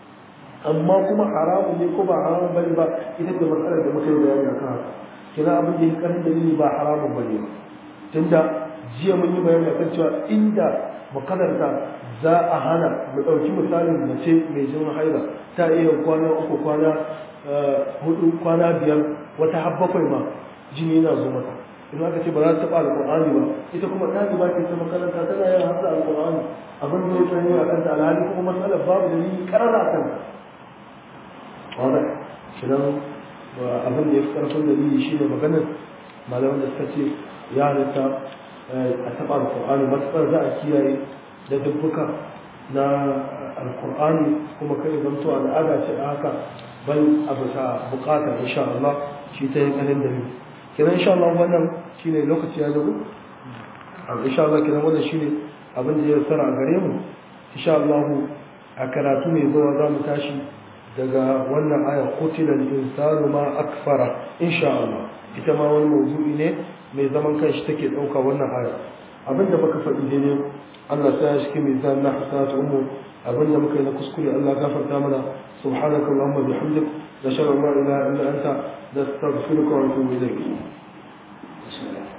amma kuma haramun ne ko ba haramun bane ba ita da matsalar da muka yi bayani akan haka kina abin da ya karin dalili ba haramun bane ba tunda jiya mun yi bayani akan cewa inda makadarta za a hana mu ɗauki misalin mace mai jinin haila ta iya kwana uku kwana hudu kwana biyar wata har bakwai ma jini yana zo mata in aka ce ba za ta taɓa alƙur'ani ba ita kuma ɗaliba ce ta makaranta tana yin hasa alƙur'ani abin da ya sanya a kanta alhali kuma matsalar babu dalili ƙarara a kanta wanda shidan abin da ya fi ƙarfin dalili shi ne maganar malaman da suka ce ya halitta a taɓa alƙur'ani matuƙar za a kiyaye da dubbuka na alƙur'ani kuma kai zamto al'ada ce a haka bal a bisa buƙata insha Allah shi ta yi ƙanin dalili kenan insha Allah wannan shine lokaci ya zago insha Allah kenan wannan shine abin da ya tsara a gare mu insha Allah a karatu mai zuwa za mu tashi daga wannan aya qutila al-insanu ma akfara insha Allah ita ma wani mawdu'i ne mai zaman kanshi take dauka wannan aya abinda muka faɗi daidai Allah ta ya shi mizan na hasanatu ummu abinda muka yi na kuskure Allah gafarta mana subhanaka allahumma bihamdik nashhadu an la ilaha illa anta nastaghfiruka wa natubu ilayk